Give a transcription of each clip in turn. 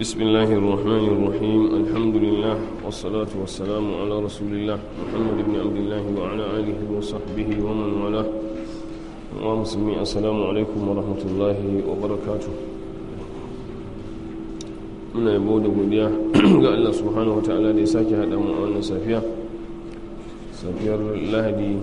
بسم الله الرحمن الرحيم الحمد لله والصلاة والسلام على رسول الله محمد بن عبد الله وعلى آله وصحبه ومن والاه ومسلمين السلام عليكم ورحمة الله وبركاته من yabo da godiya ga Allah subhanahu wa ta'ala da ya sake haɗa mu a wannan safiya safiyar lahadi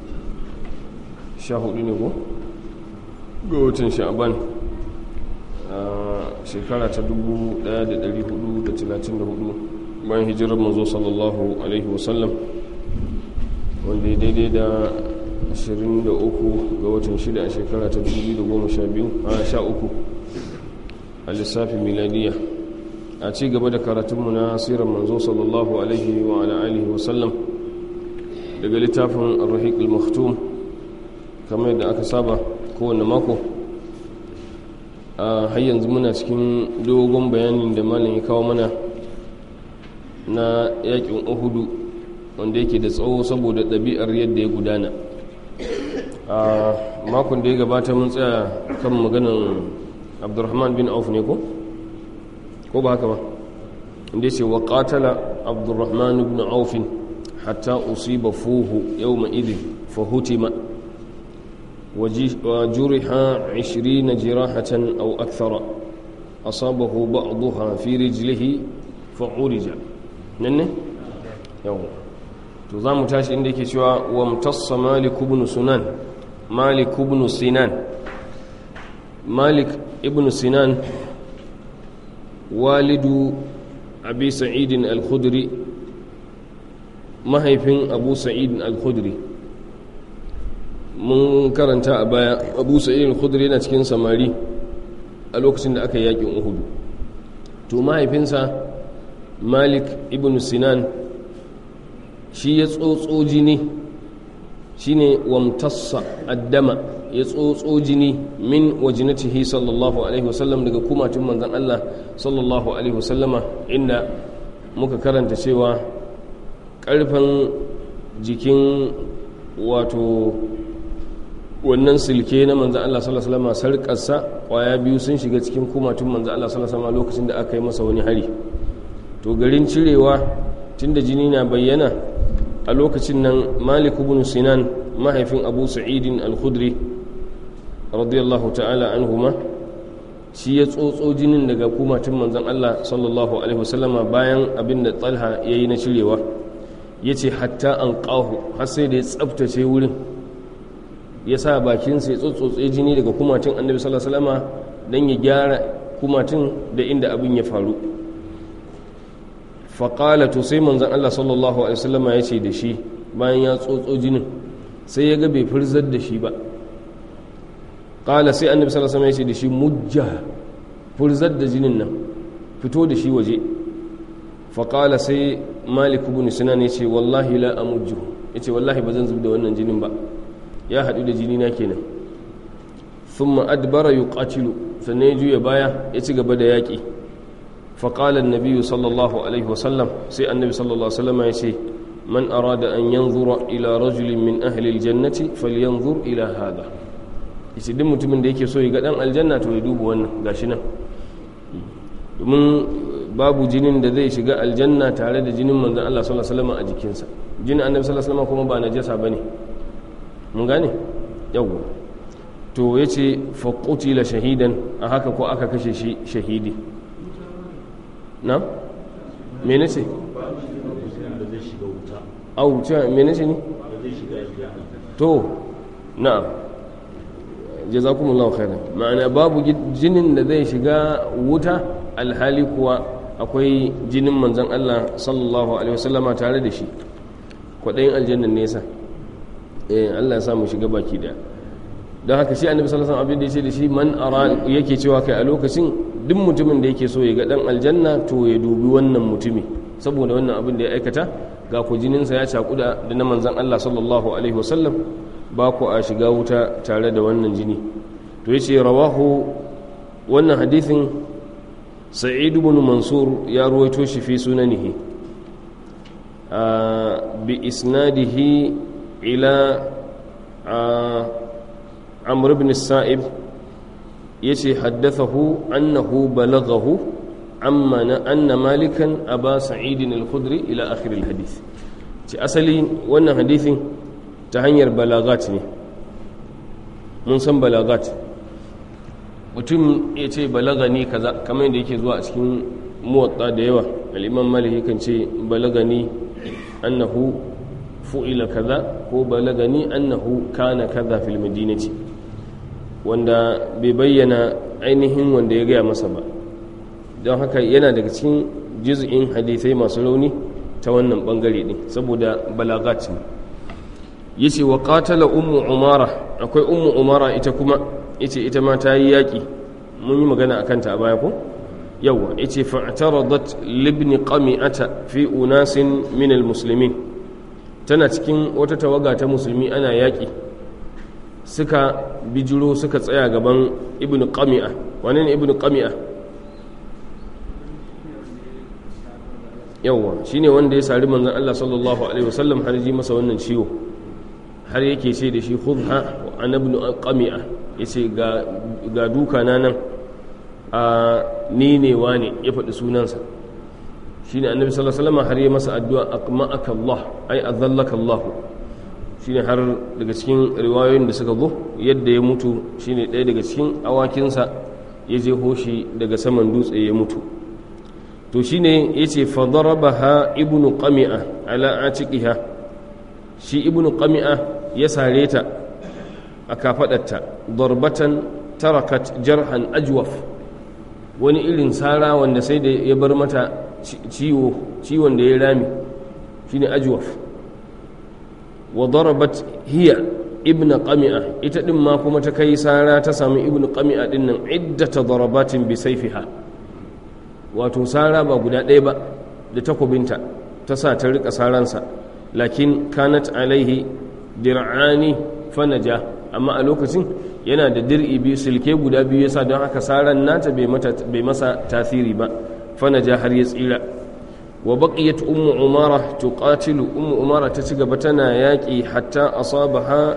14 ne ko ga watan sha'aban a shekara ta 1434 bayan hijirar manzo sallallahu alaihi wasallam wanda ya daidai da 23 ga watan 6 a shekara ta 2012 a sha uku a lissafin miladiya a ci gaba da karatunmu na sirar manzo sallallahu alaihi wa alihi wasallam daga littafin ar-rahiq al-maktum kamar yadda aka saba kowane mako a har yanzu muna cikin dogon bayanin da malam ya kawo mana na yakin uhudu wanda yake da tsawo saboda ɗabi'ar yadda ya gudana a makon da ya gabata mun tsaya kan maganan abdurrahman bin auf ne ko? ko ba haka ba inda ya ce wa ƙatala abdurrahman bin aufin hatta usiba fuhu yau ma'idin fahutima وجرح عشرين جراحة أو أكثر أصابه بعضها في رجله فعرج ننه يوم تظام تاش عندك شوى وامتص مالك بن سنان مالك بن سنان مالك ابن سنان والد أبي سعيد الخدري mahaifin abu sa'id al-khudri mun karanta a baya abu sa'id al-khudri yana cikin samari a lokacin da aka yi yakin uhudu to mahaifinsa malik ibn sinan shi ya tsotso jini shine wamtassa addama ya tsotso jini min wajinatihi sallallahu alaihi wasallam daga kumatun manzon Allah sallallahu alaihi wasallama inda muka karanta cewa karfin jikin wato wannan silke na manzan Allah sallallahu alaihi wasallam sarƙarsa ƙwaya biyu sun shiga cikin kumatun manzan Allah sallallahu alaihi wasallam lokacin da aka yi masa wani hari to garin cirewa tunda jini na bayyana a lokacin nan Malik ibn Sinan mahaifin Abu Sa'id al-Khudri radiyallahu ta'ala anhuma shi ya tsotso jinin daga kumatun manzan Allah sallallahu alaihi wasallama bayan abin da Talha yayi na cirewa yace hatta an qahu har sai da ya tsaftace wurin ya sa bakinsa ya tsotsotse jini daga kumatin annabi sallallahu alaihi wasallam dan ya gyara kumatin da inda abin ya faru faƙala to sai manzon Allah sallallahu alaihi wasallam ya ce da shi bayan ya tsotso jinin sai ya ga bai furzar da shi ba ƙala sai annabi sallallahu alaihi wasallam ya ce da shi mujja furzar da jinin nan fito da shi waje faƙala sai malik ibn sinan ya ce wallahi la amujju ya ce wallahi ba zan zub da wannan jinin ba ya haɗu da jini na kenan sun ma'adbara yi ƙacilu sannan ya juya baya ya ci gaba da yaƙi faƙalar nabiyu sallallahu alaihi wasallam sai annabi sallallahu alaihi wasallam ya ce man arada an yanzura ila rajulin min ahlil jannati falyanzur ila hada yace duk mutumin da yake so ya ga dan aljanna to ya duba wannan gashi nan domin babu jinin da zai shiga aljanna tare da jinin manzon Allah sallallahu alaihi wasallam a jikinsa jinin annabi sallallahu alaihi wasallam kuma ba najasa bane mun gane yawwa to ya ce faƙutila shahidan a haka ko aka kashe shi shahidi na? mene ce? au ce mene ce ne? to na jazakumullahu khairan ma'ana babu jinin da zai shiga wuta alhali kuwa akwai jinin manzan Allah sallallahu alaihi wasallama tare da shi kwaɗayin aljannan nesa eh Allah ya samu shiga baki daya don haka shi annabi sallallahu alaihi wasallam abin da yace da shi man ara yake cewa kai a lokacin duk mutumin da yake so ya ga dan aljanna to ya dubi wannan mutumi saboda wannan abin da ya aikata ga ku jinin sa ya cakuda da na manzon Allah sallallahu alaihi wasallam ba ku a shiga wuta tare da wannan jini to yace rawahu wannan hadithin sa'id ibn mansur ya ruwaito shi fi sunanihi bi isnadihi ila amr ibn sa'ib yace haddathahu annahu balaghahu amma na anna malikan aba sa'idin al-khudri ila akhir al-hadith ce asali wannan hadithin ta hanyar balagat ne mun san balagat mutum ya ce balagani kaza kamar yadda yake zuwa a cikin muwatta da yawa al'imam malik kan ce balagani annahu fu'ila kaza ko balagani annahu kana kaza fil madinati wanda bai bayyana ainihin wanda ya gaya masa ba don haka yana daga cikin juz'in hadithai masu rauni ta wannan bangare ne saboda balagat ne yace wa qatala ummu umara akwai ummu umara ita kuma yace ita ma ta yi yaki mun yi magana akan ta a baya ko yawa yace fa'taradat libni qami'ata fi unasin min almuslimin tana cikin wata tawaga ta musulmi ana yaki suka bijiro suka tsaya gaban ibnu qami'a wane ne ibnu qami'a yawa shine wanda ya sari manzon Allah sallallahu alaihi wasallam har ji masa wannan ciwo har yake ce da shi khudha an ibn qami'a yace ga ga duka na nan a ni ne wane ya faɗi sunansa shine annabi sallallahu alaihi wasallam har ya masa addu'a aqma'aka Allah ai azallaka Allah shine har daga cikin riwayoyin da suka zo yadda ya mutu shine ɗaya daga cikin awakinsa ya je hoshi daga saman dutse ya mutu to shine yace fa darabaha ibnu qami'a ala atiqiha shi ibnu qami'a ya sare ta a kafadarta darbatan tarakat jarhan ajwaf wani irin sara wanda sai da ya bar mata ciwo ciwon da ya rami shine ajwaf wa darabat hiya ibnu qami'a ita din ma kuma ta kai sara ta sami ibnu qami'a din nan iddata darabatin bi sayfiha wato sara ba guda ɗaya ba da takobinta ta sa ta rika saransa lakin kanat alaihi dir'ani fanaja amma a lokacin yana da dir'i biyu silke guda biyu yasa don haka saran nata bai masa tasiri ba fanaja har ya tsira wa baqiyat ummu umara tuqatilu ummu umara ta ci gaba tana yaki hatta asabaha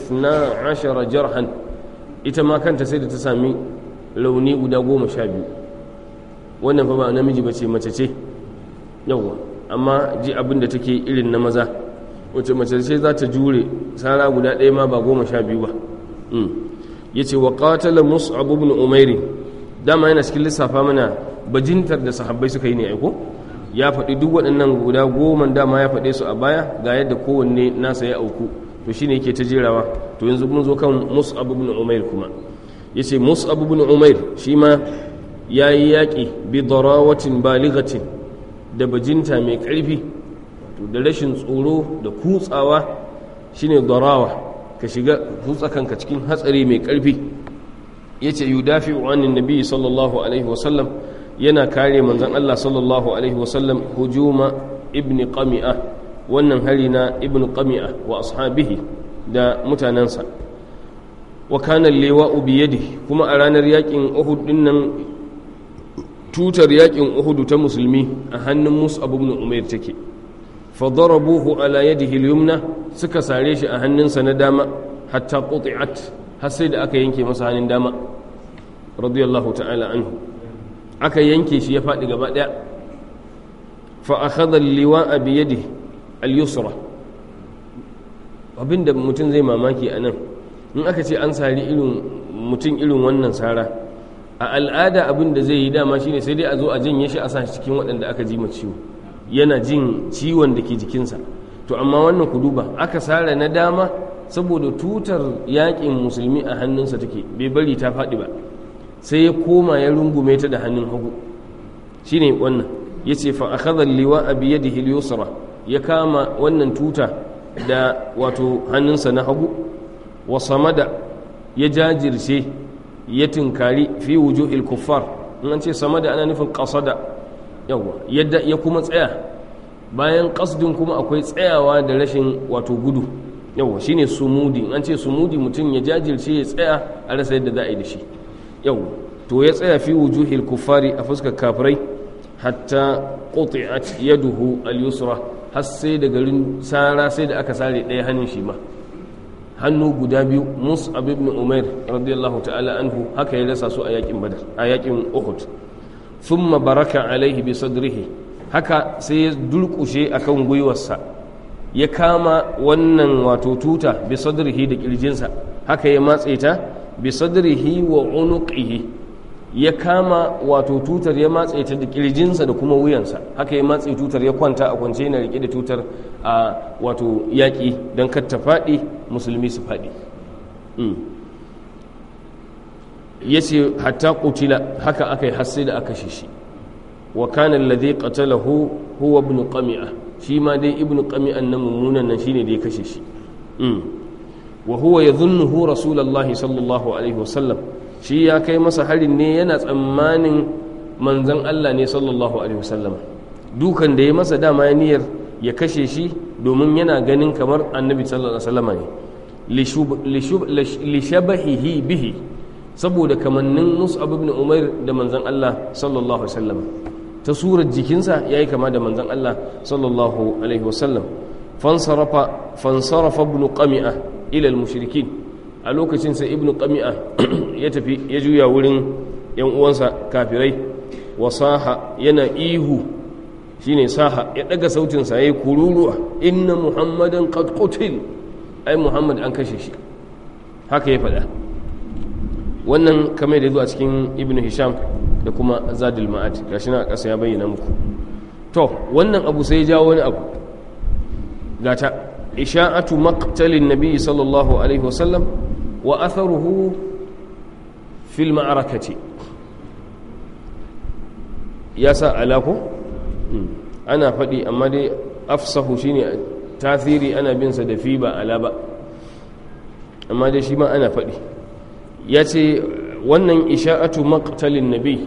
12 jarhan ita ma kanta sai da ta sami launi guda goma sha biyu wannan fa ba namiji ba ce mace ce yawwa amma ji abin da take irin na maza wace mace ce za ta jure sara guda ɗaya ma ba goma sha biyu ba ya ce wa ƙatala mus'ab ibn umairi dama yana cikin lissafa mana bajintar da sahabbai suka yi ne aiko ya faɗi duk waɗannan guda goma dama ya faɗe su a baya ga yadda kowanne nasa ya auku to shine yake ta jerawa to yanzu mun zo kan mus'ab ibn umair kuma yace mus'ab ibn umair shi ma ya yi yaƙi bi darawatin baligatin da bajinta mai ƙarfi da rashin tsoro da kutsawa shine darawa ka shiga kutsa kanka cikin hatsari mai ƙarfi ya ce yi dafi wa'anin nabi sallallahu alaihi wasallam yana kare manzan Allah sallallahu alaihi wasallam hujuma ibn qami'a wannan hari na ibn qami'a wa ashabihi da mutanensa wa kana lewa'u biyadi kuma a ranar yakin uhud dinnan tutar yakin uhudu ta musulmi a hannun mus'ab ibn umair take fa darabuhu ala yadihi al-yumna suka sare shi a hannunsa na dama hatta quti'at har sai da aka yanke masa hannun dama radiyallahu ta'ala anhu aka yanke shi ya faɗi gaba ɗaya fa akhadha al-liwa'a bi yadihi al-yusra abinda mutum zai mamaki a nan in aka ce an sari irin mutum irin wannan sara a al'ada abin da zai yi dama shine sai dai a zo a janye shi a sa cikin waɗanda aka ji ciwo yana jin ciwon da ke jikinsa to amma wannan ku duba aka sare na dama saboda tutar yakin musulmi a hannunsa take bai bari ta faɗi ba sai ya koma ya rungume ta da hannun hagu shine wannan yace fa akhadha al-liwa'a bi yadihi al-yusra ya kama wannan tuta da wato hannunsa na hagu wa samada ya jajirce ya tinkari fi wujuhil kuffar in an ce samada ana nufin qasada yawa yadda ya kuma tsaya bayan qasdin kuma akwai tsayawa da rashin wato gudu yawa shine sumudi in an ce sumudi mutum ya jajirce ya tsaya a rasa yadda za a yi da shi yawa to ya tsaya fi wujuhil kuffari a fuskar kafirai hatta quti'at yaduhu al-yusra har sai da garin sara sai da aka sare ɗaya hannun shi ma hannu guda biyu mus'ab ibn umair radiyallahu ta'ala anhu haka ya rasa su a yakin badar a yakin uhud thumma baraka alaihi bi sadrihi haka sai ya durkushe akan gwiwarsa ya kama wannan wato tuta bi sadrihi da kirjinsa haka ya matse ta bi sadrihi wa unuqihi ya kama wato tutar ya matse ta da kirjinsa da kuma wuyansa haka ya matse tutar ya kwanta a kwance yana rike da tutar a wato yaƙi don kar ta faɗi musulmi su faɗi ya ce hatta kutila haka aka yi hasse da aka shi wa kana alladhi qatalahu huwa ibn qami'a shi ma dai ibn qami'an nan mummunan nan shine da ya kashe shi wa huwa yadhunnuhu rasulullahi sallallahu alaihi wasallam shi ya kai masa harin ne yana tsammanin manzon Allah ne sallallahu alaihi wasallam dukan da ya masa dama ya niyyar ya kashe shi domin yana ganin kamar annabi sallallahu alaihi wasallam ne li shabahihi bihi saboda kamannin mus'ab ibn umair da manzon Allah sallallahu alaihi wasallam ta surar jikinsa yayi kama da manzon Allah sallallahu alaihi wasallam fansarafa fansarafa ibn qami'a ila al-mushrikin a lokacin sai ibn qami'a ya tafi ya juya wurin yan uwansa kafirai wasaha yana ihu shine saha ya daga sautin sa yayi kururuwa inna muhammadan qad qutil ai muhammad an kashe shi haka ya faɗa wannan kamar da zuwa cikin ibn hisham da kuma zadul ma'ad gashi na ƙasa ya bayyana muku to wannan abu sai ya jawo wani abu gata isha'atu maqtalin nabi sallallahu alaihi wasallam wa atharuhu fil ma'arakati ya sa alako ana faɗi amma dai afsahu shine tasiri ana bin sa da fi ba ala ba amma dai shi ma ana faɗi ya ce wannan isha'atu maqtalin nabi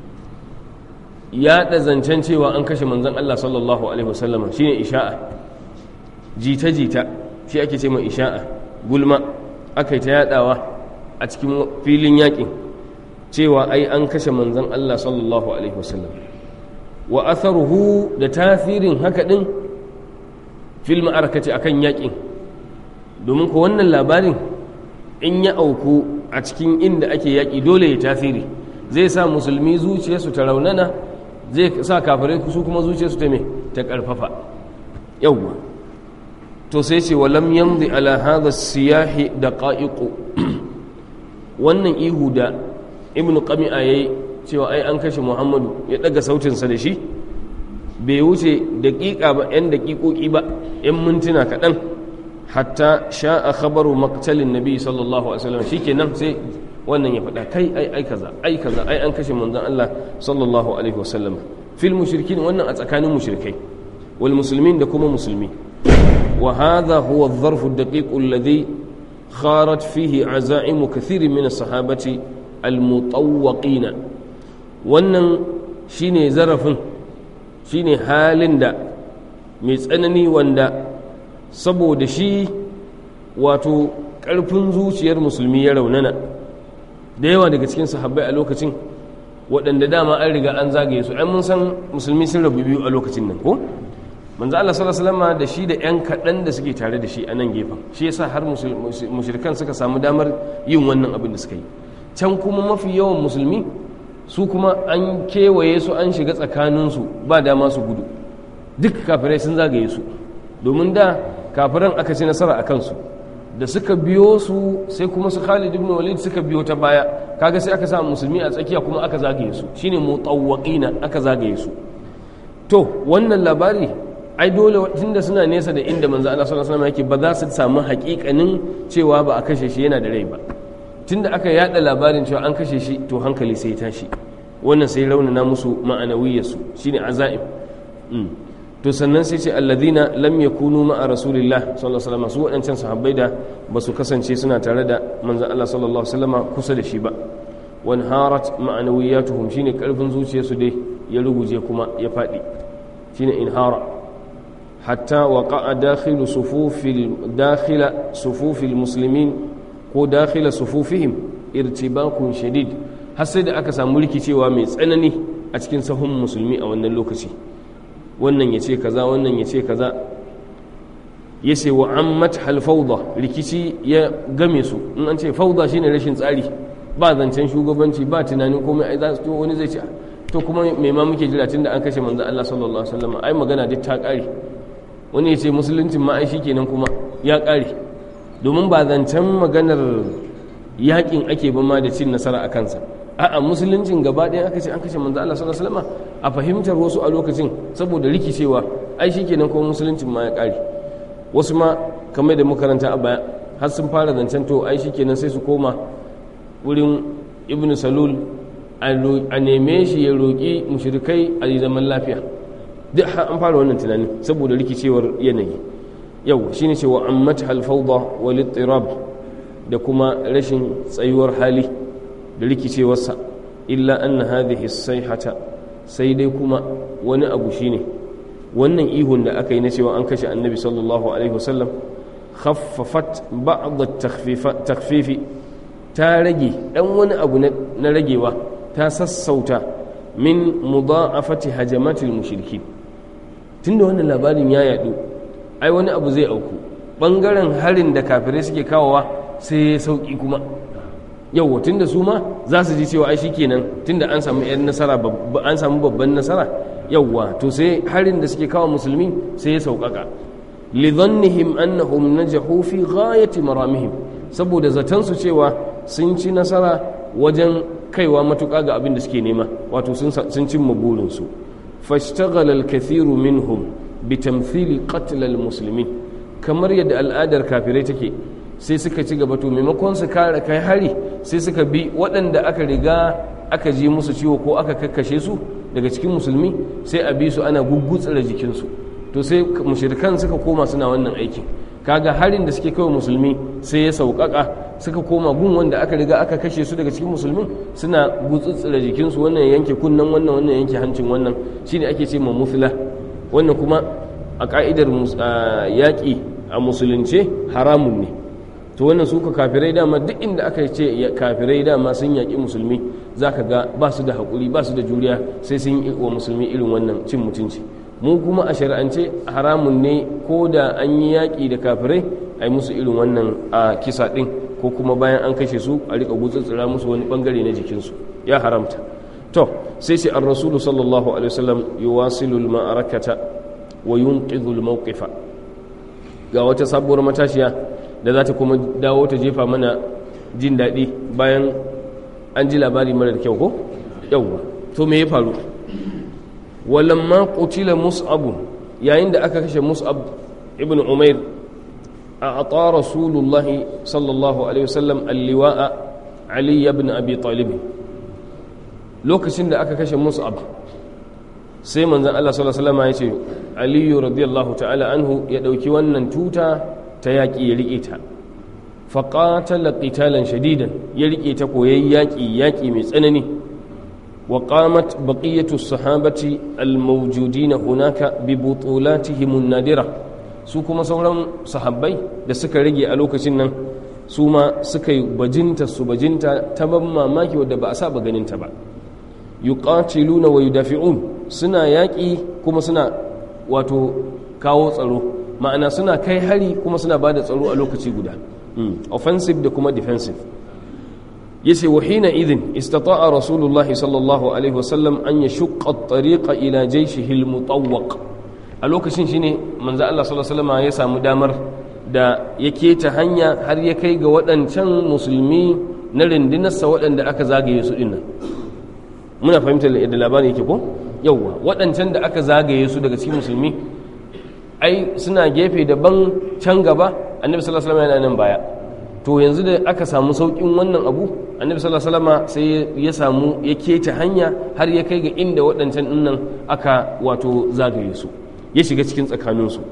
ya da zancen cewa an kashe manzon Allah sallallahu alaihi wasallam shine isha'a jita jita shi ake ce mai isha'a gulma aka yi ta yadawa a cikin filin yakin cewa ai an kashe manzon Allah sallallahu alaihi wasallam wa atharuhu da tasirin haka din fil ma'arakati akan yakin domin ko wannan labarin in ya auku a cikin inda ake yaƙi dole ya tasiri zai sa musulmi zuciyarsu ta raunana zai sa kafirai su kuma zuciyarsu ta me ta ƙarfafa yawwa to sai ce walam yamdi ala hadha siyahi da qa'iqu wannan ihu da ibnu qami'a yayi cewa ai an kashe muhammadu ya daga sautinsa da shi bai wuce daƙiƙa ba 'yan daƙiƙoƙi ba 'yan mintuna kaɗan hatta sha'a khabaru maktalin nabi sallallahu alaihi wasallam shikenan sai wannan ya faɗa kai ai ai kaza ai kaza ai an kashe manzon Allah sallallahu alaihi wasallam fil mushrikin wannan a tsakanin mushrikai wal muslimin da kuma musulmi wa hadha huwa adh-dharf ad-daqiq alladhi kharat fihi aza'im kathir min as-sahabati al-mutawwaqina wannan shine zarafin shine halin da mai tsanani wanda saboda shi wato ƙarfin zuciyar musulmi ya raunana da yawa daga cikin sahabbai a lokacin waɗanda dama an riga an zagaye su an mun san musulmi sun rabu biyu a lokacin nan ko manzo Allah sallallahu alaihi wasallam da shi da ƴan kaɗan da suke tare da shi a nan gefen shi yasa har mushrikan suka samu damar yin wannan abin da suka yi can kuma mafi yawan musulmi su kuma an kewaye su an shiga tsakaninsu ba dama su gudu duk kafirai sun zagaye su domin da kafiran aka ci nasara a kansu da suka biyo su sai kuma su Khalid ibn Walid suka biyo ta baya kaga sai aka samu musulmi a tsakiya kuma aka zagaye su shine mutawwaqina aka zagaye su to wannan labari ai dole tunda suna nesa da inda manzo Allah sallallahu alaihi wasallam yake ba za su samu haƙiƙanin cewa ba a kashe shi yana da rai ba tunda aka yada labarin cewa an kashe shi to hankali sai ya tashi wannan sai raunana musu ma'anawiyarsu shine azaim to sannan sai ce alladhina lam yakunu ma'a rasulillah sallallahu alaihi wasallam su wadancan sahabbai da ba su kasance suna tare da manzon Allah sallallahu alaihi wasallam kusa da shi ba wan harat ma'anawiyatuhum shine karfin zuciyarsu dai ya ruguje kuma ya fadi shine inhara hatta waqa'a dakhilu sufufil dakhila sufufil muslimin ko dakhila sufufihim irtibakun shadid har sai da aka samu rikicewa mai tsanani a cikin sahun musulmi a wannan lokaci wannan ya ce kaza wannan ya ce kaza ya ce wa ammat halfauda rikici ya game su in an ce fauda shine rashin tsari ba zancen shugabanci ba tunanin komai ai za su wani zai ce to kuma me ma muke jira tunda an kashe manzon Allah sallallahu alaihi wasallam ai magana duk ta kare wani ya ce musuluncin ma ai shikenan kuma ya kare domin ba zancen maganar yakin ake ba ma da cin nasara a kansa a'a musuluncin gaba ɗaya aka ce an kashe manzo Allah sallallahu alaihi wasallam a fahimtar wasu a lokacin saboda rikicewa ai shikenan kuma musuluncin ma ya kare wasu ma kamar da makaranta a baya har sun fara zancen to ai shikenan sai su koma wurin ibnu salul a neme shi ya roƙi mushrikai a yi zaman lafiya duk an fara wannan tunanin saboda rikicewar yanayi yau shine cewa ammat halfauda wal ittirab da kuma rashin tsayuwar hali da rikicewarsa illa anna hadhihi sayhata sai dai kuma wani abu shine wannan ihun da aka yi na cewa an kashe annabi sallallahu alaihi wasallam khaffafat ba'd at-takhfifi ta rage dan wani abu na ragewa ta sassauta min mudha'afati hajamatil mushrikin tunda wannan labarin ya yadu ai wani abu zai auku bangaren harin da kafirai suke kawowa sai ya sauki kuma yau tunda su ma za su ji cewa ai shikenan tunda an samu yan nasara an samu babban nasara yawwa to sai harin da suke kawo musulmi sai ya sauƙaƙa lidhannihim annahum najahu fi ghayati maramihim saboda zaton su cewa sun ci nasara wajen kaiwa matuƙa ga abin da suke nema wato sun cimma burinsu fashtaghala al-kathiru minhum bi tamthili qatl al-muslimin kamar yadda al'adar kafirai take sai suka ci gaba to maimakon su kare kai hari sai suka bi waɗanda aka riga aka ji musu ciwo ko aka kakkashe su daga cikin musulmi sai a bi su ana gugutsura jikinsu to sai mushrikan suka koma suna wannan aikin kaga harin da suke kawai musulmi sai ya sauƙaƙa suka koma gun wanda aka riga aka kashe su daga cikin musulmin suna gutsutsura jikinsu wannan yanke kunnen wannan wannan yanke hancin wannan shine ake ce ma musla wannan kuma a ka'idar yaƙi a musulunce haramun ne to wannan suka kafirai dama duk inda aka ce kafirai dama sun yaƙi musulmi za ka ga ba su da haƙuri ba su da juriya sai sun yi wa musulmi irin wannan cin mutunci mu kuma a shari'ance haramun ne ko da an yi yaƙi da kafirai a yi musu irin wannan a kisa ɗin ko kuma bayan an kashe su a riƙa gutsutsura musu wani ɓangare na jikinsu ya haramta to sai sai an rasulu sallallahu alaihi wasallam yuwasilu al-ma'arakata wa yunqidhu al-mawqifa ga wata sabuwar matashiya da za ta kuma dawo ta jefa mana jin daɗi bayan an ji labari mara da kyau ko yawwa to me ya faru walamma qutila mus'ab yayin da aka kashe mus'ab ibn umair a ata rasulullah sallallahu alaihi wasallam alliwa'a ali ibn abi talib lokacin da aka kashe mus'ab sai manzon Allah sallallahu alaihi wasallam ya ce ali radiyallahu ta'ala anhu ya dauki wannan tuta ta yaki ya rike ta faqatala qitalan shadidan ya rike ta koyayi yaki yaki mai tsanani وقامت بقية الصحابة الموجودين هناك ببطولاتهم النادرة su kuma sauran sahabbai da suka rage a lokacin nan su ma suka yi bajinta su bajinta ta ban mamaki wadda ba a saba ganinta ba yuqatiluna wa yudafi'un suna yaƙi kuma suna wato kawo tsaro ma'ana suna kai hari kuma suna ba da tsaro a lokaci guda offensive da kuma defensive yace wa hina idin istata'a rasulullah sallallahu alaihi wasallam an yashqa at-tariqa ila jayshihi al-mutawwaq a lokacin shine manzo Allah sallallahu alaihi wasallam ya samu damar da yake ta hanya har ya kai ga waɗancan musulmi na rindinarsa waɗanda aka zagaye su dinnan muna fahimtar yadda labarin yake ko yawwa waɗancan da aka zagaye su daga cikin musulmi ai suna gefe daban can gaba annabi sallallahu alaihi wasallam yana nan baya to yanzu da aka samu saukin wannan abu annabi sallallahu alaihi wasallam sai ya samu ya keta hanya har ya kai ga inda waɗancan dinnan aka wato zagaye su ya shiga cikin tsakanin su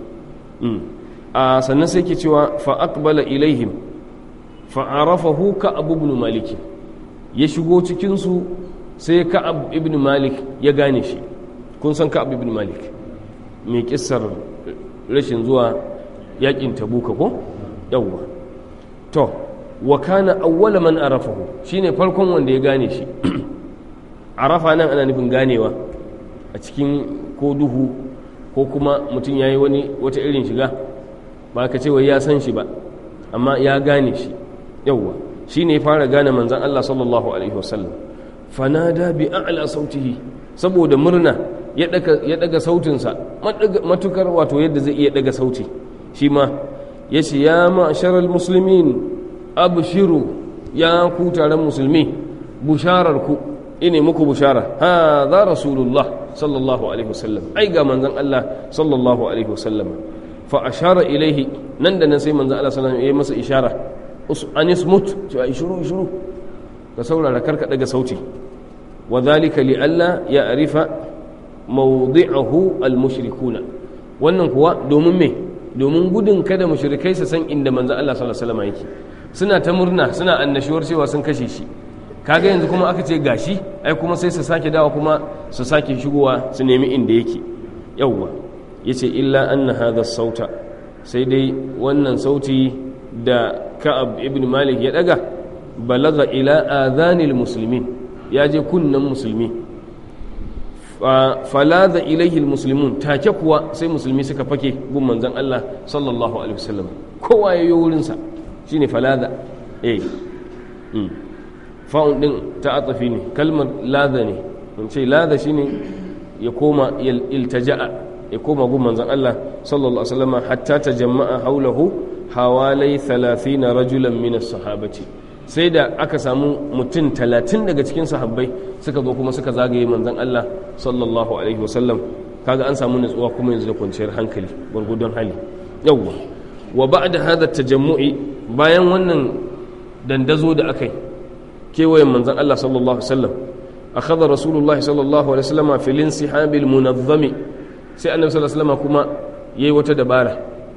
a sannan sai ke cewa fa aqbala ilaihim fa arafahu ka'ab ibn malik ya shigo cikin su sai ka'ab ibn malik ya gane shi kun san ka'ab ibn malik mai kissar rashin zuwa yakin tabuka ko yawwa to wa kana awwala man arafahu shine farkon wanda ya gane shi arafa nan ana nufin ganewa a cikin ko duhu ko kuma mutum yayi wani wata irin shiga ba ka ce wai ya san shi ba amma ya gane shi yawwa shine ya fara gane manzon Allah sallallahu alaihi wasallam fanada bi a'la sautihi saboda murna ya daga sautinsa matukar wato yadda zai iya daga sauti shi ma ya ce ya ma'asharar musulmin abshiru ya ku taron musulmi busharar ku ine muku bushara ha za rasulullah sallallahu alaihi wasallam ai ga manzon Allah sallallahu alaihi wasallam fa ashara ilaihi nan da nan sai manzon Allah sallallahu alaihi wasallam ya masa ishara anis mut cewa ishuru ishuru ka saurara karka daga sauti wa dhalika li alla ya'rifa mawdi'ahu al-mushrikuna wannan kuwa domin me domin gudun kada mushrikai su san inda manzon Allah sallallahu alaihi wasallam yake suna ta murna suna annashuwar cewa sun kashe shi kaga yanzu kuma aka ce gashi ai kuma sai su sake dawa kuma su sake shigowa su nemi inda yake yawwa yace illa anna hadha sauta sai dai wannan sauti da ka'ab ibn malik ya daga balaga ila adhanil muslimin ya je kunnan musulmi falaza ilaihi almuslimun take kuwa sai musulmi suka fake gun manzon Allah sallallahu alaihi wasallam kowa ya yi wurin sa shine falaza eh fa'un din ta atafi ne kalmar laza ne mun ce laza shine ya koma iltaja'a ya koma gun manzon Allah sallallahu alaihi wasallam hatta tajamma'a haulahu hawalai 30 rajulan min as-sahabati sai da aka samu mutum talatin daga cikin sahabbai suka zo kuma suka zagaye manzon Allah sallallahu alaihi wasallam kaga an samu nutsuwa kuma yanzu da kwanciyar hankali gwargwadon hali yawwa wa ba'da hadha tajammu'i bayan wannan dandazo da akai kewayen manzon Allah sallallahu alaihi wasallam akhadha rasulullah sallallahu alaihi wasallam fil insihabil munazzami sai annabi sallallahu alaihi wasallam kuma yayi wata dabara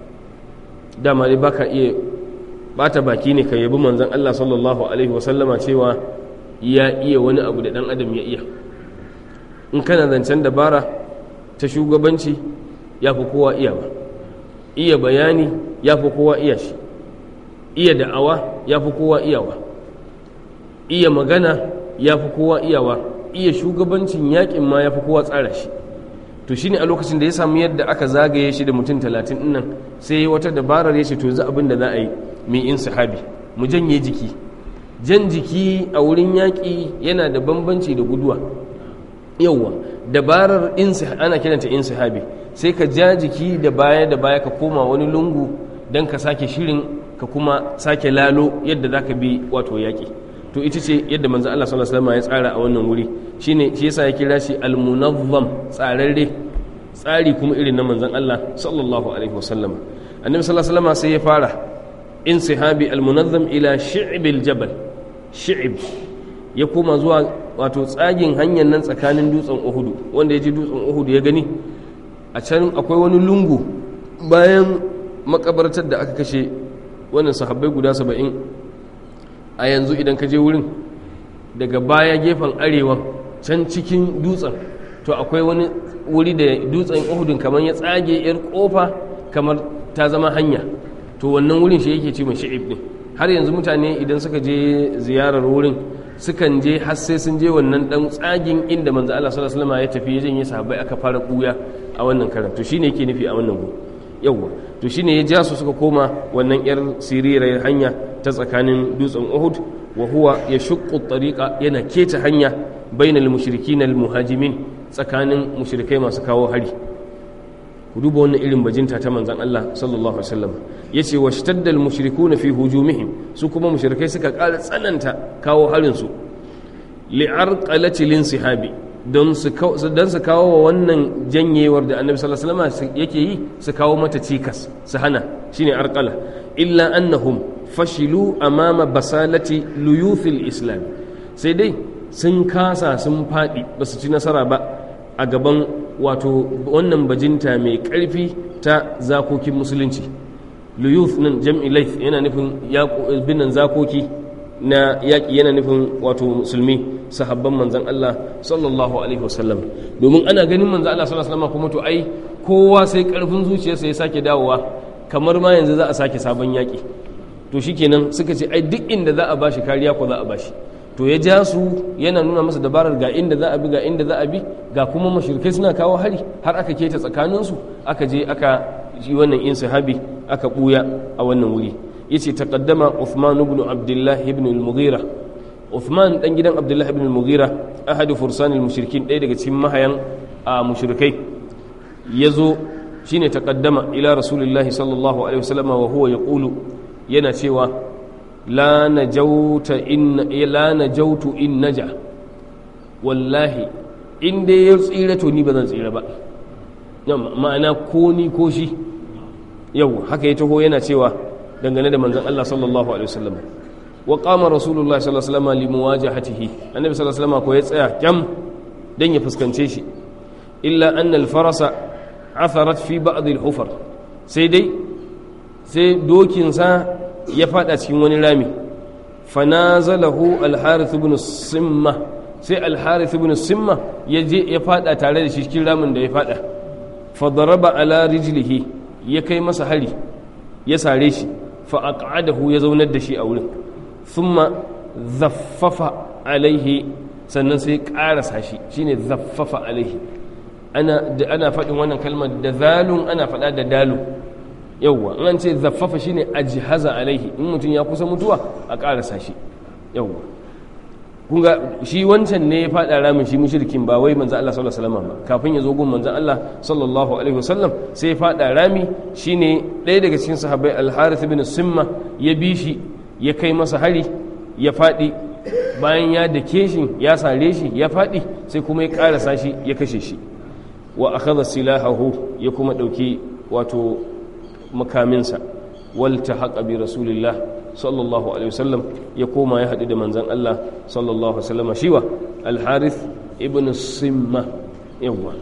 dama dai baka iya bata baki ne ka yabi manzon Allah sallallahu alaihi wasallama cewa ya iya wani abu da dan adam ya iya in kana zancen dabara ta shugabanci ya fi kowa iya ba iya bayani ya fi kowa iya shi iya da'awa ya fi kowa iyawa iya magana ya fi kowa iyawa iya shugabancin yakin ma ya fi kowa tsara shi to shine a lokacin da ya samu yadda aka zagaye shi da mutum talatin nan sai wata dabarar ya ce to za abin da za a yi mai in sahabi mu janye jiki jan jiki a wurin yaƙi yana da bambanci da guduwa yauwa dabarar ana kiranta in sahabi sai ka ja jiki da baya da baya ka koma wani lungu don ka sake shirin ka kuma sake lalo yadda za ka bi wato yaƙi to ita ce yadda manzo Allah sallallahu alaihi wasallam ya tsara a wannan wuri shine shi yasa ya kira shi al-munazzam tsararre tsari kuma irin na manzon Allah sallallahu alaihi wasallam annabi sallallahu alaihi wasallam sai ya fara insihabi almunazzam ila shi'bil jabal shi'ib ya koma zuwa wato tsagin hanyar nan tsakanin dutsen uhudu wanda ya ji dutsen uhudu ya gani a can akwai wani lungu bayan makabartar da aka kashe wannan sahabbai guda saba'in a yanzu idan ka je wurin daga baya gefen arewa can cikin dutsen to akwai wani wuri da dutsen uhudun kamar ya tsage yar kofa kamar ta zama hanya to wannan wurin shi yake ce mai shi'ib ne har yanzu mutane idan suka je ziyarar wurin sukan je har sai sun je wannan dan tsagin inda manzo Allah sallallahu alaihi wasallam ya tafi ya janye sahabbai aka fara kuya a wannan karan to shine yake nufi a wannan gu yawa to shine ya ja su suka koma wannan yar sirirar hanya ta tsakanin dutsen Uhud wa huwa yashuqqu tariqa yana keta hanya bainal mushrikin al muhajimin tsakanin mushrikai masu kawo hari ku duba wannan irin bajinta ta manzan Allah sallallahu alaihi wasallam yace wa shtaddal mushrikuna fi hujumihim su kuma mushrikai suka ƙara tsananta kawo harin su li'arqalati linsihabi don su don su kawo wa wannan janyewar da annabi sallallahu alaihi wasallam yake yi su kawo mata cikas su hana shine arqala illa annahum fashilu amama basalati luyuthil islam sai dai sun kasa sun faɗi ba su ci nasara ba a gaban wato wannan bajinta mai ƙarfi ta zakokin musulunci luyuth nan jam'i laif yana nufin binan zakoki na yaƙi yana nufin wato musulmi sahabban manzan Allah sallallahu alaihi wasallam domin ana ganin manzan Allah sallallahu alaihi wasallam kuma to ai kowa sai ƙarfin zuciyarsa ya sake dawowa kamar ma yanzu za a sake sabon yaƙi to shikenan suka ce ai duk inda za a bashi kariya ko za a bashi to ya ja su yana nuna masa dabarar ga inda za a bi ga inda za a bi ga kuma mashirkai suna kawo hari har aka keta tsakaninsu aka je aka yi wannan in sahabi aka buya a wannan wuri yace taqaddama Uthman ibn Abdullah ibn al-Mughira Uthman dan gidan Abdullah ibn al-Mughira ahadu fursanil mushrikin ɗaya daga cikin mahayan a mushrikai yazo shine taqaddama ila rasulillahi sallallahu alaihi wasallam wa huwa yaqulu yana cewa la najauta in la najautu in naja wallahi in dai ya tsira to ni ba zan tsira ba ma'ana ko ni ko shi yau haka ya taho yana cewa dangane da manzon Allah sallallahu alaihi wasallam wa qama rasulullahi sallallahu alaihi wasallam li muwajahatihi annabi sallallahu alaihi wasallam ko ya tsaya kyam dan ya fuskance shi illa anna al-farasa atharat fi ba'd al-hufar sai dai sai dokin sa ya fada cikin wani rami fanazalahu al-harith ibn simma sai al-harith ibn simma ya je ya fada tare da shi cikin ramin da ya fada fadaraba ala rijlihi ya kai masa hari ya sare shi fa aq'adahu ya zaunar da shi a wurin thumma zaffafa alaihi sannan sai karasa shi shine zaffafa alaihi ana da ana faɗin wannan kalmar da zalun ana faɗa da dalu yawwa in an ce zaffafa shine ajhaza alaihi in mutum ya kusa mutuwa a karasa shi yawwa kunga shi wancan ne ya faɗa ramin shi mushrikin ba wai manzo Allah sallallahu alaihi wasallam ba kafin ya zo gun manzo Allah sallallahu alaihi wasallam sai ya faɗa rami shine ɗaya daga cikin sahabbai al-Harith ibn Simma ya bi shi ya kai masa hari ya faɗi bayan ya dake shi ya sare shi ya faɗi sai kuma ya karasa shi ya kashe shi wa akhadha silahahu ya kuma ɗauki wato makaminsa wal tahaqa bi rasulillah sallallahu alaihi wasallam ya koma ya haɗu da manzan Allah sallallahu alaihi wasallam shiwa al-harith ibn simma yawa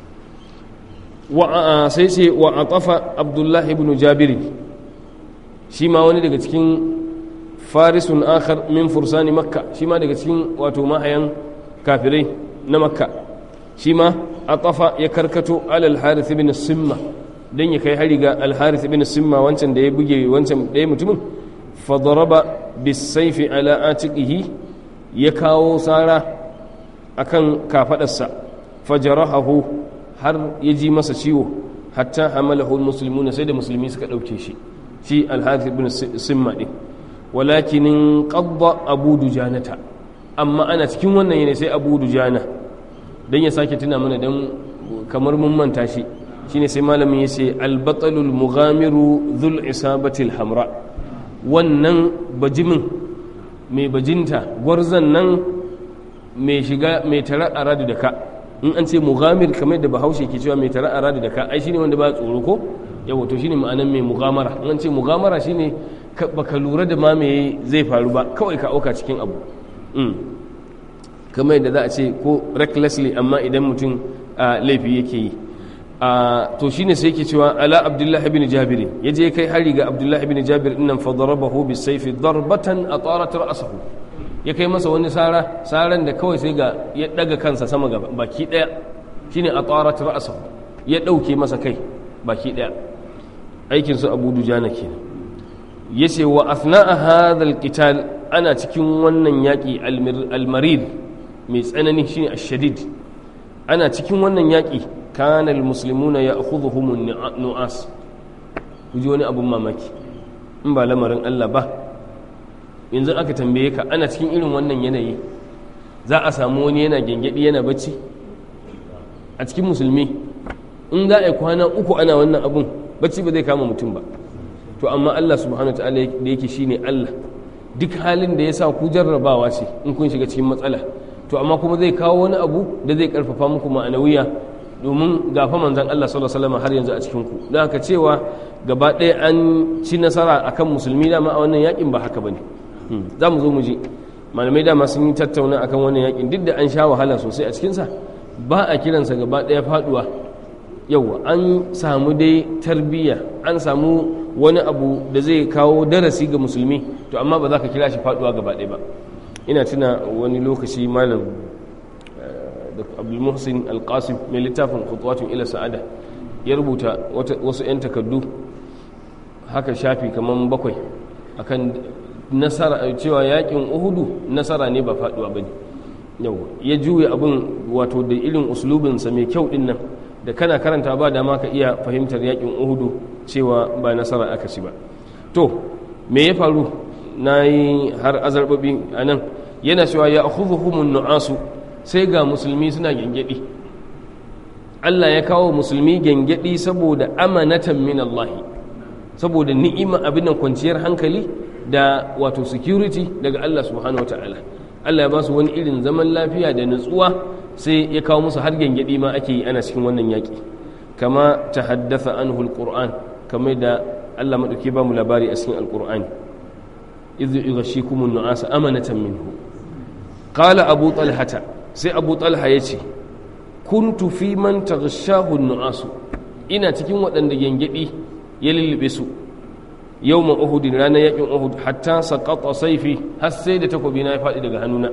wa sai sai wa atafa abdullah ibn jabir shi ma wani daga cikin farisun akhar min fursani makka shi ma daga cikin wato mahayan kafirai na makka shi ma atafa ya karkato alal harith ibn simma dan ya kai hari ga al-harith ibn simma wancan da ya buge wancan ɗaya mutumin fadaraba bisaifi ala atiqihi ya kawo sara akan kafadarsa fajarahahu har ya ji masa ciwo hatta hamalahu almuslimuna sai da musulmi suka dauke shi shi al-harith ibn simma din walakin qadda abu dujanata amma ana cikin wannan yana sai abu dujana dan ya sake tuna mana dan kamar mun manta shi shine sai malamin ya ce al-batalul mughamiru dhul isabati al-hamra wannan bajimin mai bajinta gwarzan nan mai shiga mai tara a radu da ka in an ce mugamir kamar da bahaushe ke cewa mai tara a radu da ka ai shine wanda ba tsoro ko yawa to shine ma'anan mai mugamara in an ce mugamara shine baka lura da ma me zai faru ba kawai ka auka cikin abu kamar yadda za a ce ko recklessly amma idan mutum laifi yake yi to shine sai yake cewa ala abdullahi ibn jabir yaje kai hari ga abdullahi ibn jabir innan fa darabahu bis sayfi darbatan atarat ra'sahu ya kai masa wani sara saran da kawai sai ga ya daga kansa sama gaba baki daya shine atarat ra'sahu ya dauke masa kai baki daya aikin su abu dujana kenan yace wa athna'a hadha alqital ana cikin wannan yaki almarid mai tsanani shine ash-shadid ana cikin wannan yaki kana almuslimuna ya'khudhuhum nu'as kuji wani abun mamaki in ba lamarin Allah ba yanzu aka tambaye ka ana cikin irin wannan yanayi za a samu wani yana gengedi yana bacci a cikin musulmi in za a yi kwana uku ana wannan abun bacci ba zai kama mutum ba to amma Allah subhanahu ta'ala da yake shine Allah duk halin da ya sa ku jarrabawa ce in kun shiga cikin matsala to amma kuma zai kawo wani abu da zai karfafa muku ma'anawiya domin gafa manzan Allah sallallahu alaihi wasallam har yanzu a cikin ku don haka cewa gaba ɗaya an ci nasara akan musulmi dama a wannan yakin ba haka bane za mu zo mu ji malamai dama sun yi tattauna akan wannan yakin duk da an sha wahala sosai a cikinsa ba a kiransa gaba ɗaya faduwa yauwa an samu dai tarbiyya an samu wani abu da zai kawo darasi ga musulmi to amma ba za ka kira shi faduwa gaba ɗaya ba ina tuna wani lokaci malam da abdulmuhsin alkasim mai littafin khutuwatun ila sa'ada ya rubuta wasu 'yan takardu haka shafi kamar bakwai akan nasara cewa yakin uhudu nasara ne ba faduwa ba ne ya juya abin wato da irin uslubinsa mai kyau din nan da kana karanta ba dama ka iya fahimtar yakin uhudu cewa ba nasara aka ci ba to me ya faru na yi har azarbabi a nan yana cewa ya akhudhuhumun nu'asu sai ga musulmi suna gengedi Allah ya kawo musulmi gengedi saboda amanatan min Allah saboda ni'ima abin nan kwanciyar hankali da wato security daga Allah subhanahu wataala Allah ya ba su wani irin zaman lafiya da nutsuwa sai ya kawo musu har gengedi ma ake yi ana cikin wannan yaki kama tahaddatha anhu alquran kamar da Allah madauki ba mu labari a cikin alqur'ani idh yughashikumun nu'asa amanatan minhu qala abu talhata sai abu talha yace kuntu fi man taghashahu nu'asu ina cikin waɗanda gengedi ya lullube su yawma uhud ranar yakin uhud hatta saqata sayfi har sai da takobi na ya faɗi daga hannuna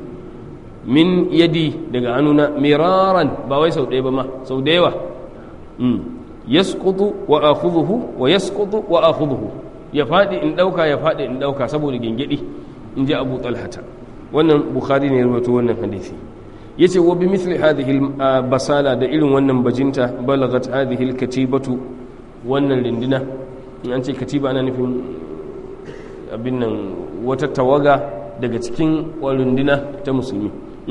min yadi daga hannuna miraran ba wai sau ɗaya ba ma sau da yawa yasqutu wa akhudhuhu wa yasqutu wa akhudhuhu ya faɗi in ɗauka ya faɗi in ɗauka saboda gengedi in ji abu talhata wannan bukhari ne ya rubuta wannan hadisi yace wa bi mithli hadhihi basala da irin wannan bajinta balagat hadhihi katibatu wannan rindina in an ce katiba ana nufin abin nan wata tawaga daga cikin runduna ta musulmi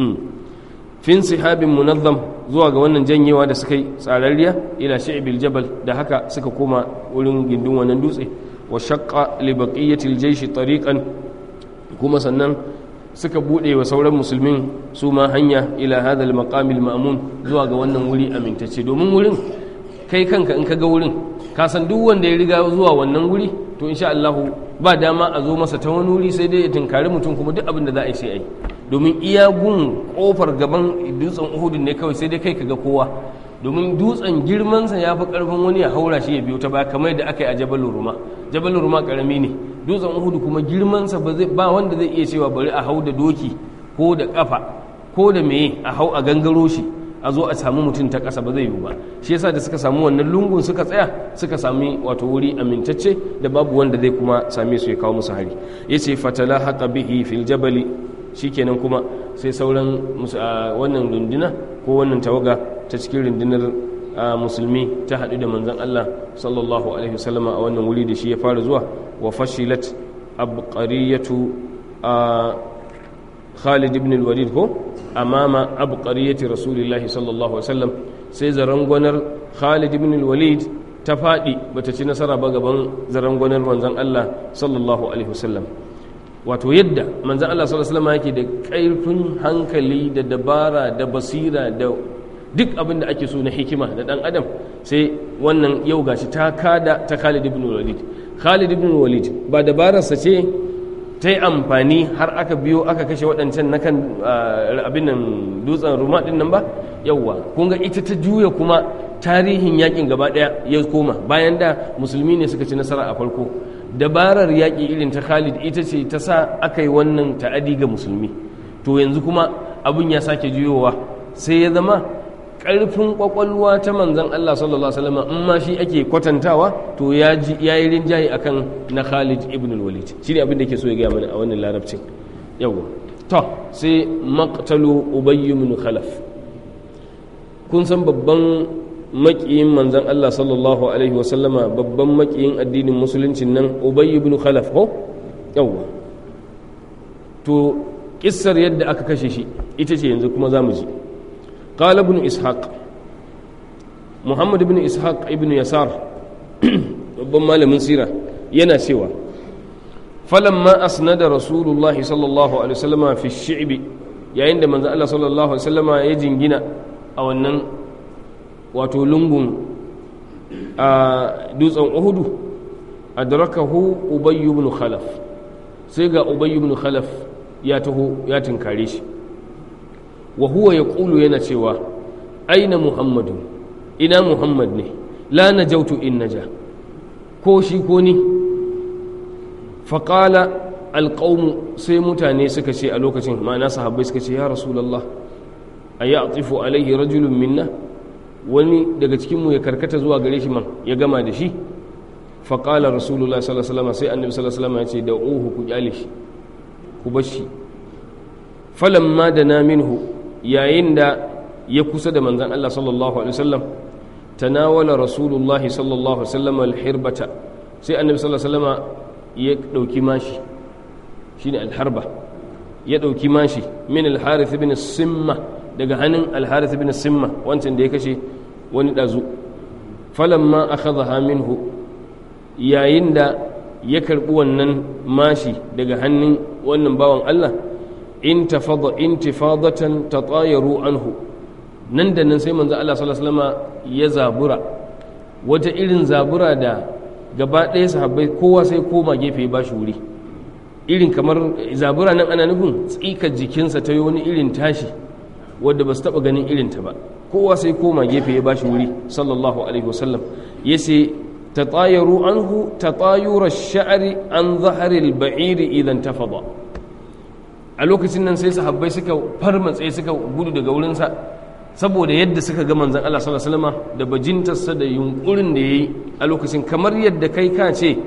fin sihabin munazzam zuwa ga wannan janyewa da suka yi tsararriya ila shi'bil jabal da haka suka koma wurin gindin wannan dutse wa shaqqa li baqiyati al-jaysh tariqan kuma sannan suka bude wa sauran musulmin su ma hanya ila hadal maqamil ma'mun zuwa ga wannan wuri amintacce domin wurin kai kanka in ka ga wurin ka san duk wanda ya riga zuwa wannan wuri to insha Allah ba dama a zo masa ta wani wuri sai dai ya tunkari mutum kuma duk abin da za a yi sai a yi domin iya gun kofar gaban dutsen Uhud ne kawai sai dai kai ka ga kowa domin dutsen girmansa ya fi karfin wani ya haura shi ya biyo ta baya kamar da aka yi a jabalin ruma jabalin ruma karami ne dutsen uhudu kuma girmansa ba wanda zai iya cewa bari a hau da doki ko da kafa ko da meye a hau a gangaro shi a zo a samu mutum ta ƙasa ba zai yiwu ba shi yasa da suka samu wannan lungun suka tsaya suka sami wato wuri amintacce da babu wanda zai kuma same su ya kawo musu hari yace fatala haqa bihi fil jabali shikenan kuma sai sauran wannan runduna ko wannan tawaga ta cikin rundunar musulmi ta haɗu da manzan Allah sallallahu alaihi wasallama a wannan wuri da shi ya fara zuwa wa fashilat abqariyatu Khalid ibn al-Walid ko amama abqariyati Rasulillahi sallallahu alaihi wasallam sai zarangwanar Khalid ibn al-Walid ta faɗi bata ci nasara ba gaban zarangwanar manzan Allah sallallahu alaihi wasallam wato yadda manzan Allah sallallahu alaihi wasallam yake da ƙarfin hankali da dabara da basira da duk abin da ake so na hikima da dan adam sai wannan yau gashi ta kada ta Khalid ibn Walid Khalid ibn Walid ba dabararsa ce ta yi amfani har aka biyo aka kashe waɗancan na kan abin nan dutsen ruma ɗin nan ba yauwa kun ga ita ta juya kuma tarihin yakin gaba ɗaya ya koma bayan da musulmi ne suka ci nasara a farko dabarar yaƙi irin ta Khalid ita ce ta sa aka yi wannan ta'adi ga musulmi to yanzu kuma abin ya sake juyowa sai ya zama ƙarfin ƙwaƙwalwa ta manzan Allah sallallahu Alaihi wasallam in ma shi ake kwatantawa to ya yi rinjaye akan na Khalid ibn al-Walid shi ne abin da ke so ya gaya mana a wannan larabcin yawa to sai maqtalu Ubay ibn Khalaf kun san babban makiyin manzan Allah sallallahu Alaihi wasallama babban makiyin addinin musuluncin nan Ubay ibn Khalaf ko yawa to kissar yadda aka kashe shi ita ce yanzu kuma za mu ji قال ابن إسحاق محمد بن إسحاق ابن يسار babban malamin sira yana cewa falamma asnada rasulullahi sallallahu alaihi wasallama fi shi'bi yayin da manzo Allah sallallahu alaihi wasallama ya jingina a wannan wato lungun a dutsen Uhudu adrakahu Ubay ibn Khalaf sai ga Ubay ibn Khalaf ya taho ya tinkare shi wa huwa ya ƙulu yana cewa aina muhammadu ina muhammad ne la na jautu in naja ko shi ko ni faƙala alƙaunu sai mutane suka ce a lokacin ma'ana sahabbai suka ce ya rasulallah a yi atifu alaihi rajulun minna wani daga cikinmu ya karkata zuwa gare shi man ya gama da shi faƙala rasulullah sallallahu alaihi wasallam sai annabi sallallahu alaihi wasallam ya ce da uhu ku kyale shi ku bar shi falamma da na minhu yayin da ya kusa da manzan Allah sallallahu alaihi wasallam tanawala rasulullah sallallahu alaihi wasallam alhirbata sai annabi sallallahu alaihi wasallam ya dauki mashi shine alharba ya ɗauki mashi min al-harith ibn simma daga hannun al-harith ibn simma wancan da ya kashe wani ɗazu falamma akhadha minhu yayin da ya karɓi wannan mashi daga hannun wannan bawan Allah intafada intifadatan tatayaru anhu nan da nan sai manzo Allah sallallahu alaihi wasallam ya zabura wata irin zabura da gaba ɗaya sahabbai kowa sai koma gefe ya bashi wuri irin kamar zabura nan ana nufin tsikar jikinsa ta yi wani irin tashi wadda ba su taɓa ganin irinta ba kowa sai koma gefe ya bashi wuri sallallahu alaihi wasallam ya ce tatayaru anhu tatayura sha'ari an zaharil ba'iri idan tafada a lokacin nan sai sahabbai suka farmatse suka gudu daga wurinsa saboda yadda suka ga manzan Allah sallallahu alaihi wasallam da bajintarsa da yunkurin da yayi a lokacin kamar yadda kai ka ce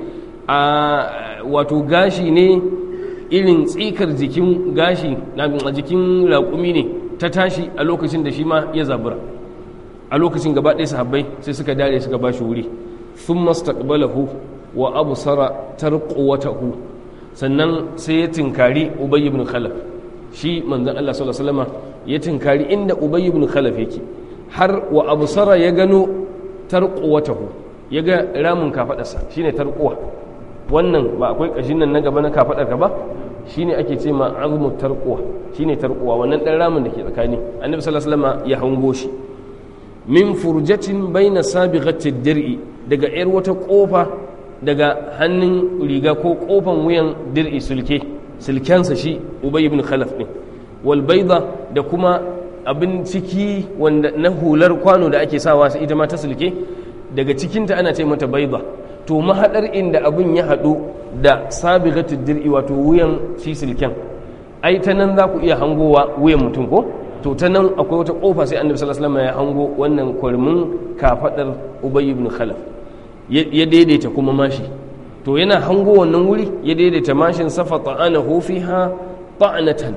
a wato gashi ne irin tsikar jikin gashi na jikin raƙumi ne ta tashi a lokacin da shi ma ya zabura a lokacin gaba ɗaya sahabbai sai suka dare suka ba shi wuri sun mastaqbalahu wa absara tarquwatahu sannan sai ya tinkari ubay ibn khalaf shi manzon Allah sallallahu alaihi wasallam ya tinkari inda ubay ibn khalaf yake har wa absara ya gano tarquwatahu ya ga ramin kafadarsa shine tarquwa wannan ba akwai kashin nan na gaba na kafadarka ba shine ake ce ma azmu tarquwa shine tarquwa wannan dan ramin da ke tsakani annabi sallallahu alaihi wasallam ya hango shi min furjatin baina sabighati dir'i daga yar wata kofa daga hannun riga ko kofan wuyan dir'i sulke sulkensa shi ubay ibn khalaf ne wal bayda da kuma abin ciki wanda na hular kwano da ake sawa ita ma ta sulke daga cikinta ana ce mata bayda to mahadar inda abin ya haɗu da sabighatu dir'i wato wuyan shi silken ai ta nan za ku iya hangowa wuyan mutum ko to ta nan akwai wata kofa sai annabi sallallahu alaihi wasallam ya hango wannan kwarmin kafadar ubay ibn khalaf ya daidaita kuma mashi to yana hango wannan wuri ya daidaita mashin safa ta'anahu fiha ta'natan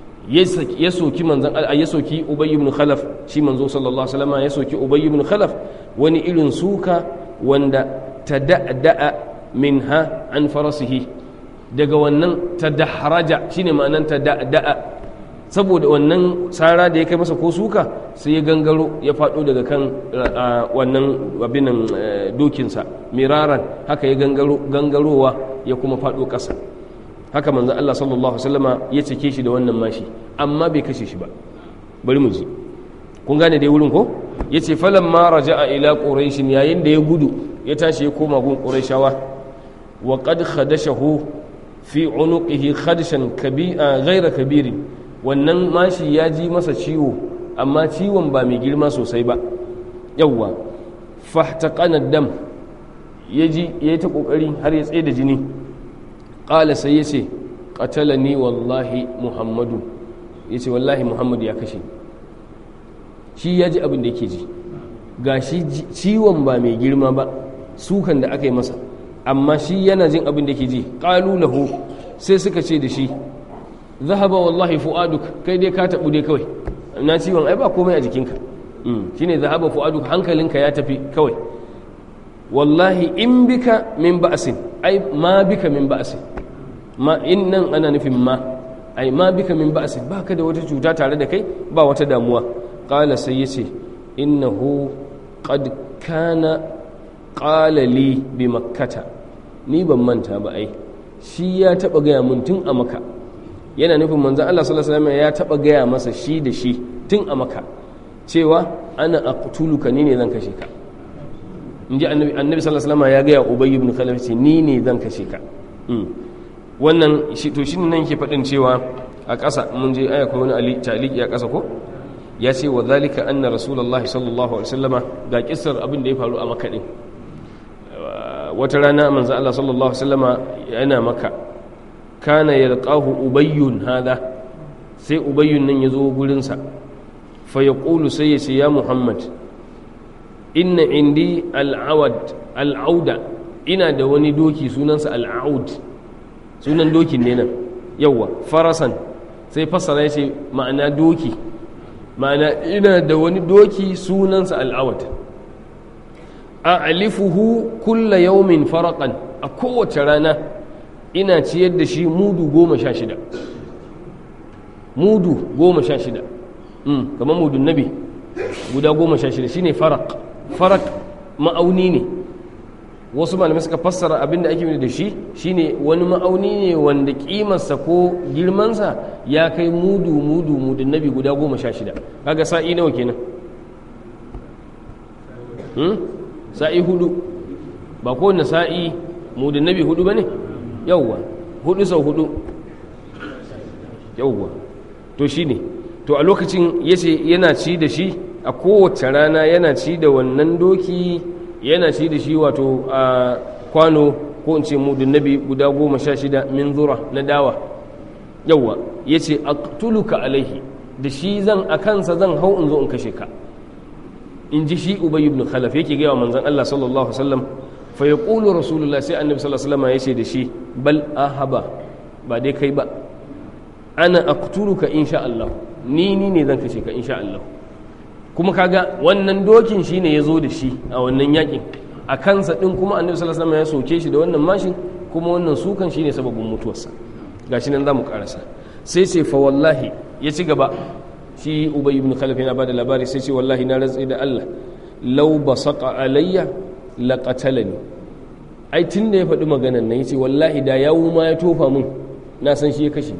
ya soki manzon ya soki ubay ibn khalaf shi manzo sallallahu alaihi wasallam ya soki ubay ibn khalaf wani irin suka wanda tada'da'a minha an farasihi daga wannan tadahraja shine ma'anan tada'da'a saboda wannan tsara da ya kai masa ko suka sai ya gangaro ya faɗo daga kan wannan abinan dokinsa miraran haka ya gangarowa ya kuma faɗo ƙasa haka manzan Allah sallallahu Alaihi ya cike shi da wannan mashi amma bai kashe shi ba bari mu ji kun gane dai wurin ko ya ce falon ma raja'a ila ƙorashin yayin da ya gudu ya tashi ya koma gun ƙorashawa wa qad khadashahu fi unuqihi khadishan ghaira kabirin wannan mashi ya ji masa ciwo amma ciwon ba mai girma sosai ba yawwa fahtaqana dam ya ji ya yi ta kokari har ya tsaye da jini ƙala sai ya ce qatalani wallahi muhammadu ya ce wallahi muhammadu ya kashe shi ya ji abin da yake ji ga shi ciwon ba mai girma ba sukan da aka yi masa amma shi yana jin abin da yake ji ƙalu lahu sai suka ce da shi zahaba wallahi fu'aduk kai dai ka tabu dai kawai na ciwon ai ba komai a jikinka shine zahaba fu'aduk hankalinka ya tafi kawai wallahi in bika min ba'sin ai ma bika min ba'sin ma in nan ana nufin ma ai ma bika min ba'sin baka da wata cuta tare da kai ba wata damuwa qala sai yace innahu qad kana qala li bi makkata ni ban manta ba ai shi ya taba gaya mun tun a maka yana nufin manzan Allah sallallahu alaihi wasallam ya taba gaya masa shi da shi tun a maka cewa ana aqtuluka ni ne zan kashe ka inji annabi annabi sallallahu alaihi wasallam ya gaya ubay ibn khalaf ce ni ne zan kashe ka wannan shi to shine nan ke fadin cewa a ƙasa mun je aya ko wani ali taliki a ƙasa ko ya ce wa zalika anna rasulullahi sallallahu alaihi wasallama ga kissar abin da ya faru a makka din wata rana manzo Allah sallallahu alaihi wasallama yana maka kana yalqahu ubayyun hada sai ubayyun nan yazo gurin sa fa yaqulu sai ya ce ya muhammad inna indi al'awad al'auda ina da wani doki sunansa al'aud sunan dokin ne nan yawa farasan sai fassara ya ce ma'ana doki ma'ana ina da wani doki sunansa al'awad a alifuhu kulla yaumin farakan a kowace rana ina ciyar da shi mudu goma sha shida mudu goma sha shida kamar mudun nabi guda goma sha shida shine farak farak ma'auni ne wasu malamai suka fassara abinda ake da shi shine wani ma'auni ne wanda kimarsa ko girmansa ya kai mudu mudu mudun nabi guda goma sha shida kaga sa'i nawa kenan sa'i hudu ba kowane sa'i mudun nabi hudu ba ne yauwa hudu sau hudu yauwa to shi ne to a lokacin yace yana ci da shi a kowace rana yana ci da wannan doki yana ci da shi wato a kwano ko in ce mudun nabi guda goma sha shida min zura na dawa yauwa ya ce aktuluka alaihi da shi zan a kansa zan hau in zo in kashe ka in ji shi ubayi ibn khalaf yake gaya wa manzan Allah sallallahu alaihi wasallam fa yaqulu rasulullah sai annabi sallallahu alaihi wasallam ya ce da shi bal ahaba ba dai kai ba ana aktuluka insha Allah ni ni ne zan kashe ka insha Allah kuma kaga wannan dokin shine ya zo da shi a wannan yakin a kansa din kuma annabi sallallahu alaihi wasallam ya soke shi da wannan mashin kuma wannan sukan shine sababin mutuwarsa gashi nan zamu karasa sai ce fa wallahi ya ci gaba shi ubay ibn khalaf yana bada labari sai ce wallahi na rantsi da Allah law basaqa alayya laqatalani ai tun da ya faɗi maganan nan yace wallahi da yawu ma ya tofa mun na san shi ya kashe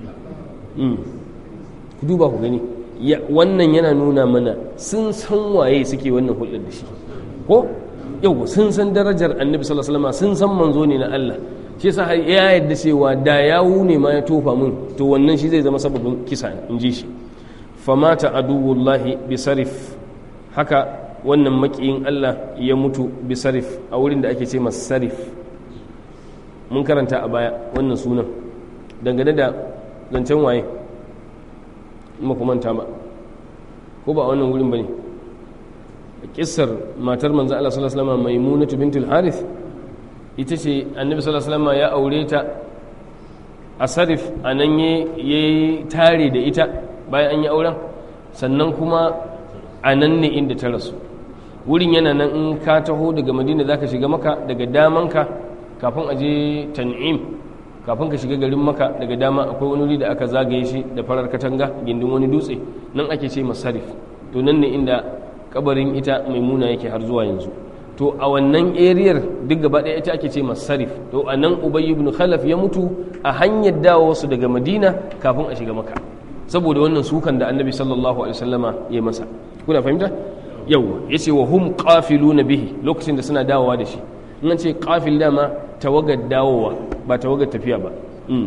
ku duba ku gani wannan yana nuna mana sun san waye suke wannan hulɗar da shi ko yau sun san darajar annabi sallallahu alaihi wasallam sun san manzo ne na Allah shi yasa ya yadda cewa da yawu ne ma ya tofa mun to wannan shi zai zama sababin kisa in ji shi famata aduwullahi bisarif haka wannan makiyin Allah ya mutu bisarif a wurin da ake ce sarif mun karanta a baya wannan sunan dangane da zancen waye makamanta ba ko ba a wannan wurin ba ne kissar matar manzo Allah sallallahu alaihi wasallam maimunatu bintul harith ita ce annabi sallallahu alaihi wasallam ya aure ta a sarif anan yayi tare da ita bayan an yi auren sannan kuma a nan ne inda ta rasu wurin yana nan in ka taho daga madina zaka shiga maka daga damanka kafin a je tan'im kafin ka shiga garin maka daga dama akwai wani wuri da aka zagaye shi da farar katanga gindin wani dutse nan ake ce masarif to nan ne inda kabarin ita maimuna yake har zuwa yanzu to a wannan eriyar duk gaba ɗaya ita ake ce masarif to a nan ubayy ibn khalaf ya mutu a hanyar dawo su daga madina kafin a shiga maka saboda wannan sukan da annabi sallallahu alaihi wasallama ya masa kuna fahimta yawa yace wa hum qafiluna bihi lokacin da suna dawowa da shi in an ce qafil dama tawagar dawowa ba tawagar tafiya ba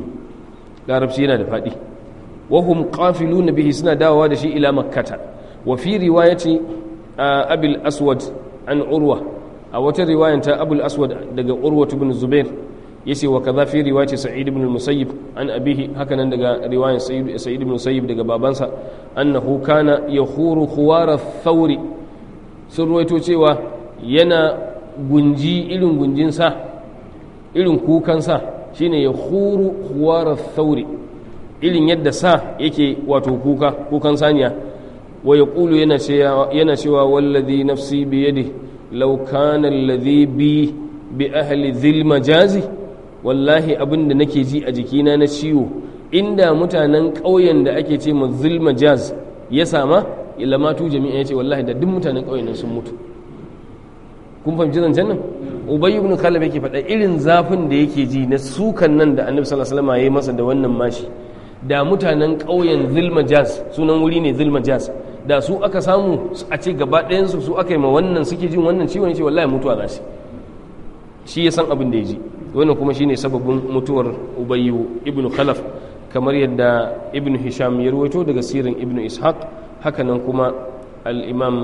larabci yana da faɗi wahum qafiluna bihi suna dawowa da shi ila makkata wa fi riwayati abil aswad an urwa a wata riwayan ta abul aswad daga urwa ibn zubair yace wa kaza fi riwayati sa'id ibn musayyib an abihi hakanan daga riwayan sa'id ibn musayyib daga babansa annahu kana yakhuru khuwara thawri sun ruwaito cewa yana gunji irin gunjin sa irin kukan sa shine ya khuru khuwara thawri irin yadda sa yake wato kuka kukan saniya wa yaqulu yana cewa yana cewa wallazi nafsi bi yadi law kana alladhi bi bi ahli dhil majazi wallahi abin da nake ji a jikina na ciwo inda mutanen ƙauyen da ake ce ma dhil majaz ya sama ilamatu jami'a ya ce wallahi da duk mutanen ƙauyen nan sun mutu kun fahimci zancen nan ubay ibn khalid yake faɗa irin zafin da yake ji na sukan nan da annabi sallallahu alaihi wasallam ya yi masa da wannan mashi da mutanen ƙauyen zilmajaz sunan wuri ne zilmajaz da su aka samu a ce gaba ɗayansu su aka yi ma wannan suke jin wannan ciwon ce wallahi mutuwa za su shi ya san abin da ya ji wannan kuma shine sababin mutuwar ubayyu ibn khalaf kamar yadda ibn hisham ya ruwaito daga sirin ibn ishaq hakanan kuma al-imam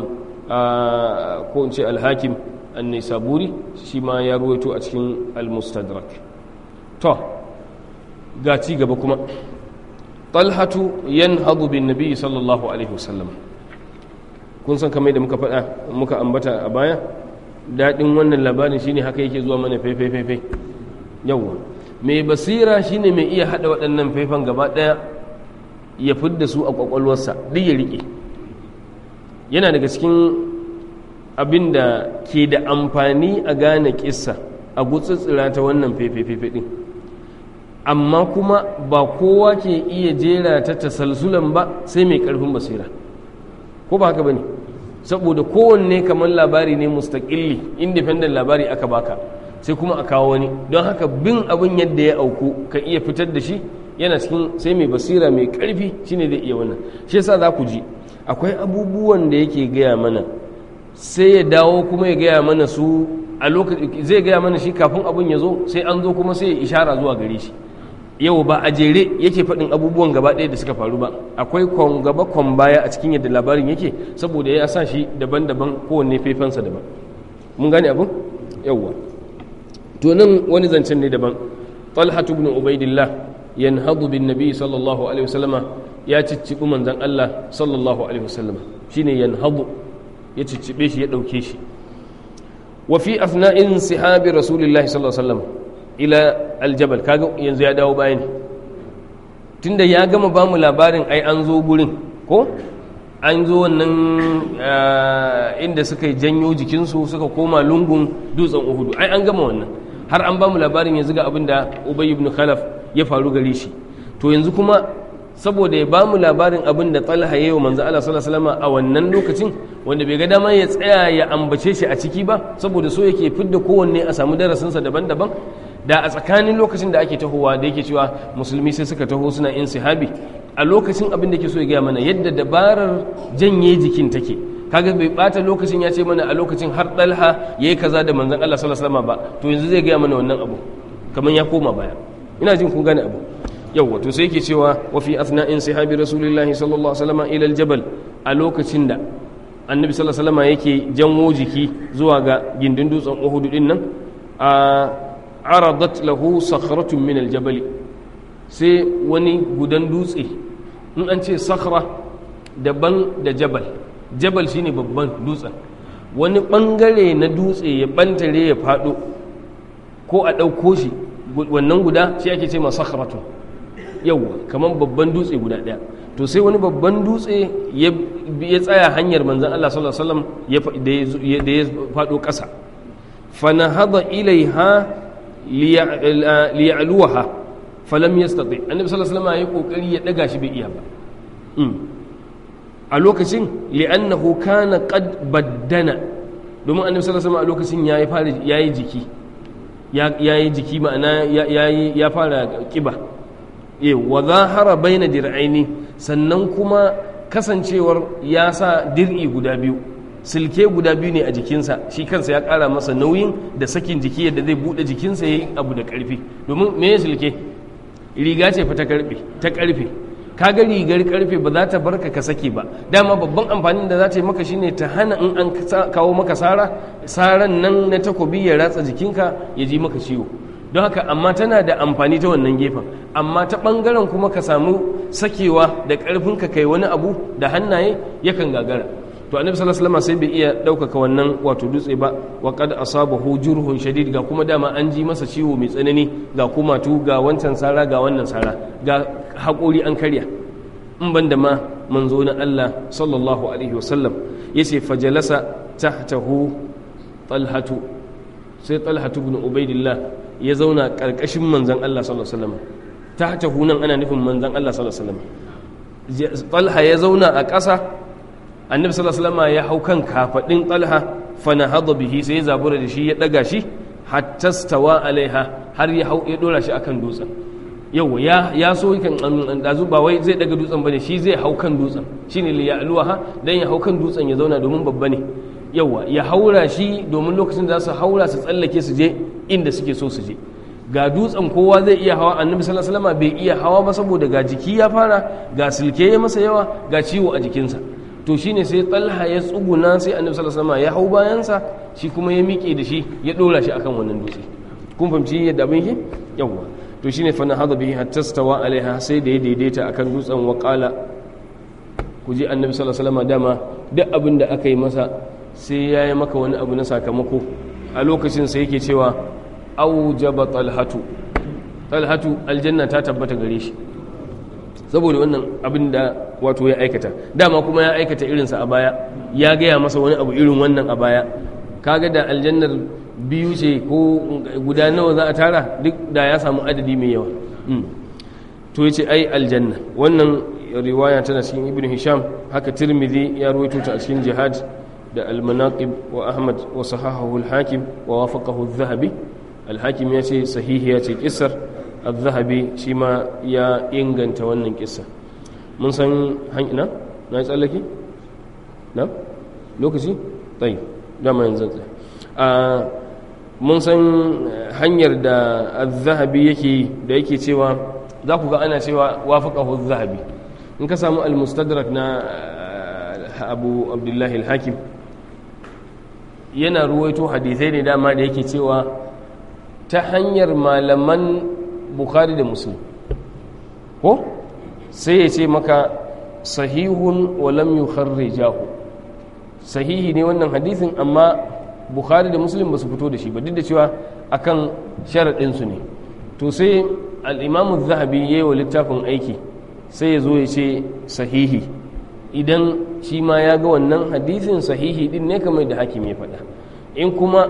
ko in ce al-hakim an-nisaburi shi ma ya ruwaito a cikin al-mustadrak to ga ci gaba kuma talhatu yanhadu bin nabi sallallahu alaihi wasallam kun san kamar da muka faɗa muka ambata a baya daɗin wannan labarin shine haka yake zuwa mana faifai faifai yawwa mai basira shine mai iya haɗa waɗannan faifan gaba ɗaya ya fidda su a ƙwaƙwalwarsa duk ya riƙe yana daga cikin abin da ke da amfani a gane ƙissa a gutsutsura ta wannan faifai faifai ɗin amma kuma ba kowa ke iya jera ta tasalsulan ba sai mai karfin basira ko ba haka bane saboda kowanne kamar labari ne mustaƙilli independent labari aka baka sai kuma a kawo wani don haka bin abin yadda ya auku ka iya fitar da shi yana cikin sai mai basira mai karfi shine zai iya wannan shi yasa za ku ji akwai abubuwan da yake gaya mana sai ya dawo kuma ya gaya mana su a lokaci zai gaya mana shi kafin abin ya zo sai an zo kuma sai ya ishara zuwa gare shi yau ba a jere yake faɗin abubuwan gaba ɗaya da suka faru ba akwai kwan gaba kwan baya a cikin yadda labarin yake saboda ya sa shi daban-daban kowanne faifansa daban mun gane abin yawwa to nan wani zancen ne daban talhatu ibn ubaidillah yanhadu bin nabi sallallahu alaihi wasallama ya ciccibi manzon Allah sallallahu alaihi wasallama shine yanhadu ya ciccibe shi ya dauke shi wa fi athna'in sihabi rasulillahi sallallahu alaihi wasallam ila aljabal kaga yanzu ya dawo bayani tunda ya gama ba mu labarin ai an zo gurin ko an zo wannan inda suka janyo jikinsu suka koma lungun dutsen uhudu ai an gama wannan har an ba mu labarin yanzu ga abin da ubay ibn khalaf ya faru gare shi to yanzu kuma saboda ya ba mu labarin abin da talha ya yi wa manzo Allah sallallahu alaihi wasallam a wannan lokacin wanda bai ga dama ya tsaya ya ambace shi a ciki ba saboda so yake fidda kowanne a samu darasinsa daban-daban da a tsakanin lokacin da ake tahowa da yake cewa musulmi sai suka taho suna in sihabi a lokacin abin da ke so ya gaya mana yadda dabarar janye jikin take kaga bai bata lokacin ya ce mana a lokacin har dalha yayi kaza da manzon Allah sallallahu alaihi wasallam ba to yanzu zai gaya mana wannan abu kamar ya koma baya ina jin kun gane abu yawwa to sai yake cewa wa fi athna'in sihabi rasulillahi sallallahu alaihi wasallam ila aljabal a lokacin da annabi sallallahu alaihi wasallam yake janwo jiki zuwa ga gindin dutsen Uhud din nan a aradat lahu sakhratun min aljabal sai wani gudan dutse in an ce sakhra daban da jabal jabal shine babban dutsen wani bangare na dutse ya bantare ya fado ko a ɗauko shi wannan guda shi ake ce ma sakhratun yauwa kamar babban dutse guda ɗaya to sai wani babban dutse ya tsaya hanyar manzan Allah sallallahu alaihi wasallam da ya fado ƙasa fanahada ilaiha liya'luha falam yastati annabi sallallahu alaihi wasallam ya kokari ya daga shi bai iya ba a lokacin li'annahu kana qad baddana domin annabi sallallahu alaihi wasallam a lokacin yayi fara yayi jiki yayi jiki ma'ana yayi ya fara kiba eh wa zahara baina dir'aini sannan kuma kasancewar ya sa dir'i guda biyu silke guda biyu ne a jikinsa shi kansa ya kara masa nauyin da sakin jiki yadda zai bude jikinsa yayi abu da karfi domin me ya silke riga ce fa ta karfe ta karfe kaga rigar karfe ba za ta barka ka sake ba dama babban amfanin da za ta yi maka shine ta hana in an kawo maka sara saran nan na takobi ya ratsa jikinka ya ji maka ciwo don haka amma tana da amfani ta wannan gefen amma ta ɓangaren kuma ka samu sakewa da ƙarfin ka kai wani abu da hannaye yakan gagara to annabi sallallahu alaihi wasallam sai bai iya ɗaukaka wannan wato dutse ba wa qad asabahu jurhun shadid ga kuma dama an ji masa ciwo mai tsanani ga kumatu ga wancan sara ga wannan sara ga haƙori an karya in ban da ma manzo na Allah sallallahu alaihi wasallam yace fajalasa tahtahu talhatu sai talhatu ibn ubaidillah ya zauna ƙarƙashin manzan Allah sallallahu alaihi wasallam ta hata hunan ana nufin manzan Allah sallallahu alaihi wasallam talha ya zauna a ƙasa annabi sallallahu alaihi wasallam ya hau kan kafadin talha fa nahada bihi sai ya zabura da shi ya daga shi hatta stawa alaiha har ya hau ya dora shi akan dutsen yawa ya ya so kan dazu ba wai zai daga dutsen bane shi zai hau kan dutsen shine li ya'luha dan ya hau kan dutsen ya zauna domin babba ne yawa ya haura shi domin lokacin da za su haura su tsallake su je inda suke so su je ga dutsen kowa zai iya hawa annabi sallallahu alaihi wasallam bai iya hawa ba saboda ga jiki ya fara ga silke ya masa yawa ga ciwo a jikinsa to shine sai talha ya tsuguna sai annabi sallallahu alaihi wasallam ya hau bayansa shi kuma ya miƙe da shi ya dora shi akan wannan dutse kun fahimci yadda abin yake yawa to shine fa nahada bihi hatta stawa alaiha sai da ya daidaita akan dutsen wa qala ku ji annabi sallallahu alaihi wasallam dama duk abin da aka yi masa sai ya yi maka wani abu na sakamako a lokacin sai yake cewa aujaba talhatu talhatu aljanna ta tabbata gare shi saboda wannan abin da wato ya aikata dama kuma ya aikata irinsa a baya ya gaya masa wani abu irin wannan a baya kaga da aljannar biyu ce ko guda nawa za a tara duk da ya samu adadi mai yawa to yace ai aljanna wannan riwaya tana cikin ibn hisham haka tirmidhi ya ruwaito ta a cikin jihad da al-manaqib wa ahmad wa sahahahu al-hakim wa wafaqahu adh-dhahabi al-hakim ya ce sahihi ya ce kissar adh-dhahabi shi ma ya inganta wannan kissa mun san hanyar na yi tsallake na lokaci tsayi dama yanzu tsaya mun san hanyar da adh-dhahabi yake da yake cewa za ku ga ana cewa wafaqahu adh-dhahabi in ka samu al-mustadrak na abu abdullahi al-hakim yana ruwaito hadithai ne dama da yake cewa ta hanyar malaman bukhari da muslim ko sai ya ce maka sahihun walam yukharrijahu sahihi ne wannan hadithin amma bukhari da muslim ba su fito da shi ba duk da cewa akan sharaɗinsu ne to sai al-imamu zahabi ya yi wa littafin aiki sai ya zo ya ce sahihi idan shi ma ya ga wannan hadisin sahihi din ne kamar da hakim ya faɗa in kuma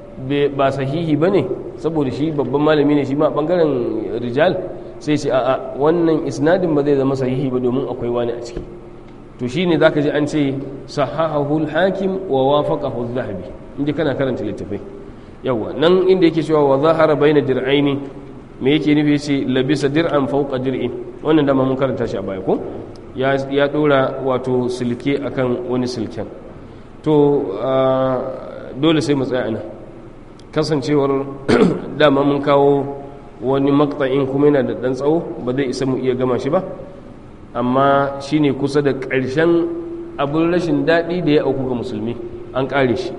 ba sahihi ba ne saboda shi babban malami ne shi ma ɓangaren rijal sai ce a'a wannan isnadin ba zai zama sahihi ba domin akwai wani a ciki to shi ne za ka ji an ce sahahahul hakim wa wafaqahu zahabi inda kana karanta littafai yawa nan inda yake cewa wa zahara baina dir'aini me yake nufi yace labisa dir'an fawqa dir'in wannan dama mun karanta shi a baya ko ya dora wato silke akan wani silken to dole sai mu tsaya ana kasancewar dama mun kawo wani makta'in kuma yana da dan tsawo ba zai isa mu iya gama shi ba amma shine kusa da ƙarshen abin rashin daɗi da ya auku ga musulmi an ƙare shi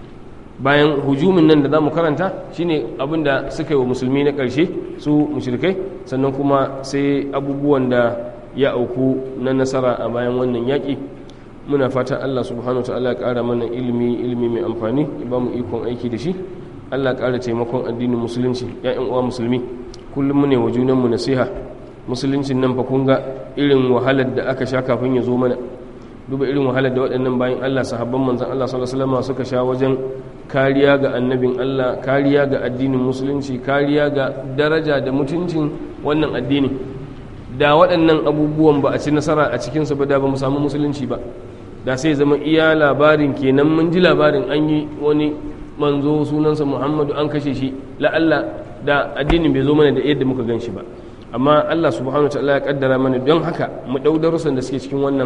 bayan hujumin nan da za mu karanta shine abin da suka yi wa musulmi na ƙarshe su mushrikai sannan kuma sai abubuwan da ya auku na nasara a bayan wannan yaƙi muna fatan allah subhanahu wa ta'ala ya ƙara mana ilimi ilimi mai amfani ya ba mu ikon aiki da shi allah ƙara taimakon addinin musulunci ya'yan uwa musulmi kullum mu ne wa junanmu nasiha musuluncin nan fa kun ga irin wahalar da aka sha kafin ya zo mana duba irin wahalar da waɗannan bayan allah sahabban manzan allah sallallahu alaihi wasallam suka sha wajen kariya ga annabin Allah kariya ga addinin musulunci kariya ga daraja da mutuncin wannan addini da waɗannan abubuwan ba a ci nasara a cikinsu ba da ba mu samu musulunci ba da sai zama iya labarin kenan mun ji labarin an yi wani manzo sunansa muhammadu an kashe shi la'alla da addinin bai zo mana da yadda muka gan shi ba amma allah subhanahu wa ta'ala ya kaddara mana don haka mu ɗau darussan da suke cikin wannan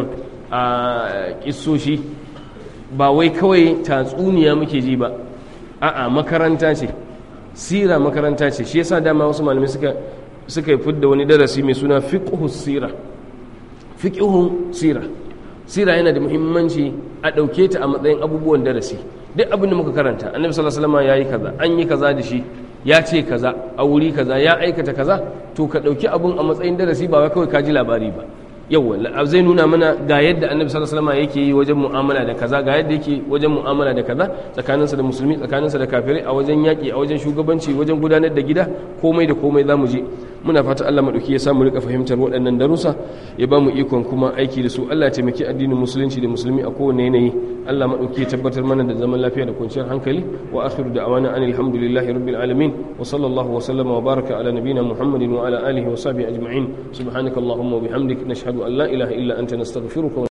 a kissoshi ba wai kawai tatsuniya muke ji ba a'a makaranta ce sira makaranta ce shi yasa dama wasu malamai suka suka yi fidda wani darasi mai suna fiqhu sira fiqhu sira sira yana da muhimmanci a ɗauke ta a matsayin abubuwan darasi duk abin da muka karanta annabi sallallahu alaihi wasallam yayi kaza an yi kaza da shi ya ce kaza a wuri kaza ya aikata kaza to ka ɗauki abun a matsayin darasi ba wai kawai ka ji labari ba yawa zai nuna mana ga yadda annabi sallallahu alaihi wasallam yake yi wajen mu'amala da kaza ga yadda yake wajen mu'amala da kaza tsakaninsa da musulmi tsakaninsa da kafirai a wajen yaƙi a wajen shugabanci wajen gudanar da gida komai da komai zamu je muna fata Allah madauki ya samu rika fahimtar waɗannan darussa ya ba mu ikon kuma aiki da su Allah ya taimaki addinin musulunci da musulmi a kowane yanayi Allah madauki ya tabbatar mana da zaman lafiya da kwanciyar hankali wa akhiru da'wana anil hamdulillahi rabbil alamin wa sallallahu wa sallama wa baraka ala nabiyyina muhammadin wa ala alihi wa sahbihi ajma'in subhanakallahumma wa bihamdik nashhadu an la ilaha illa anta nastaghfiruka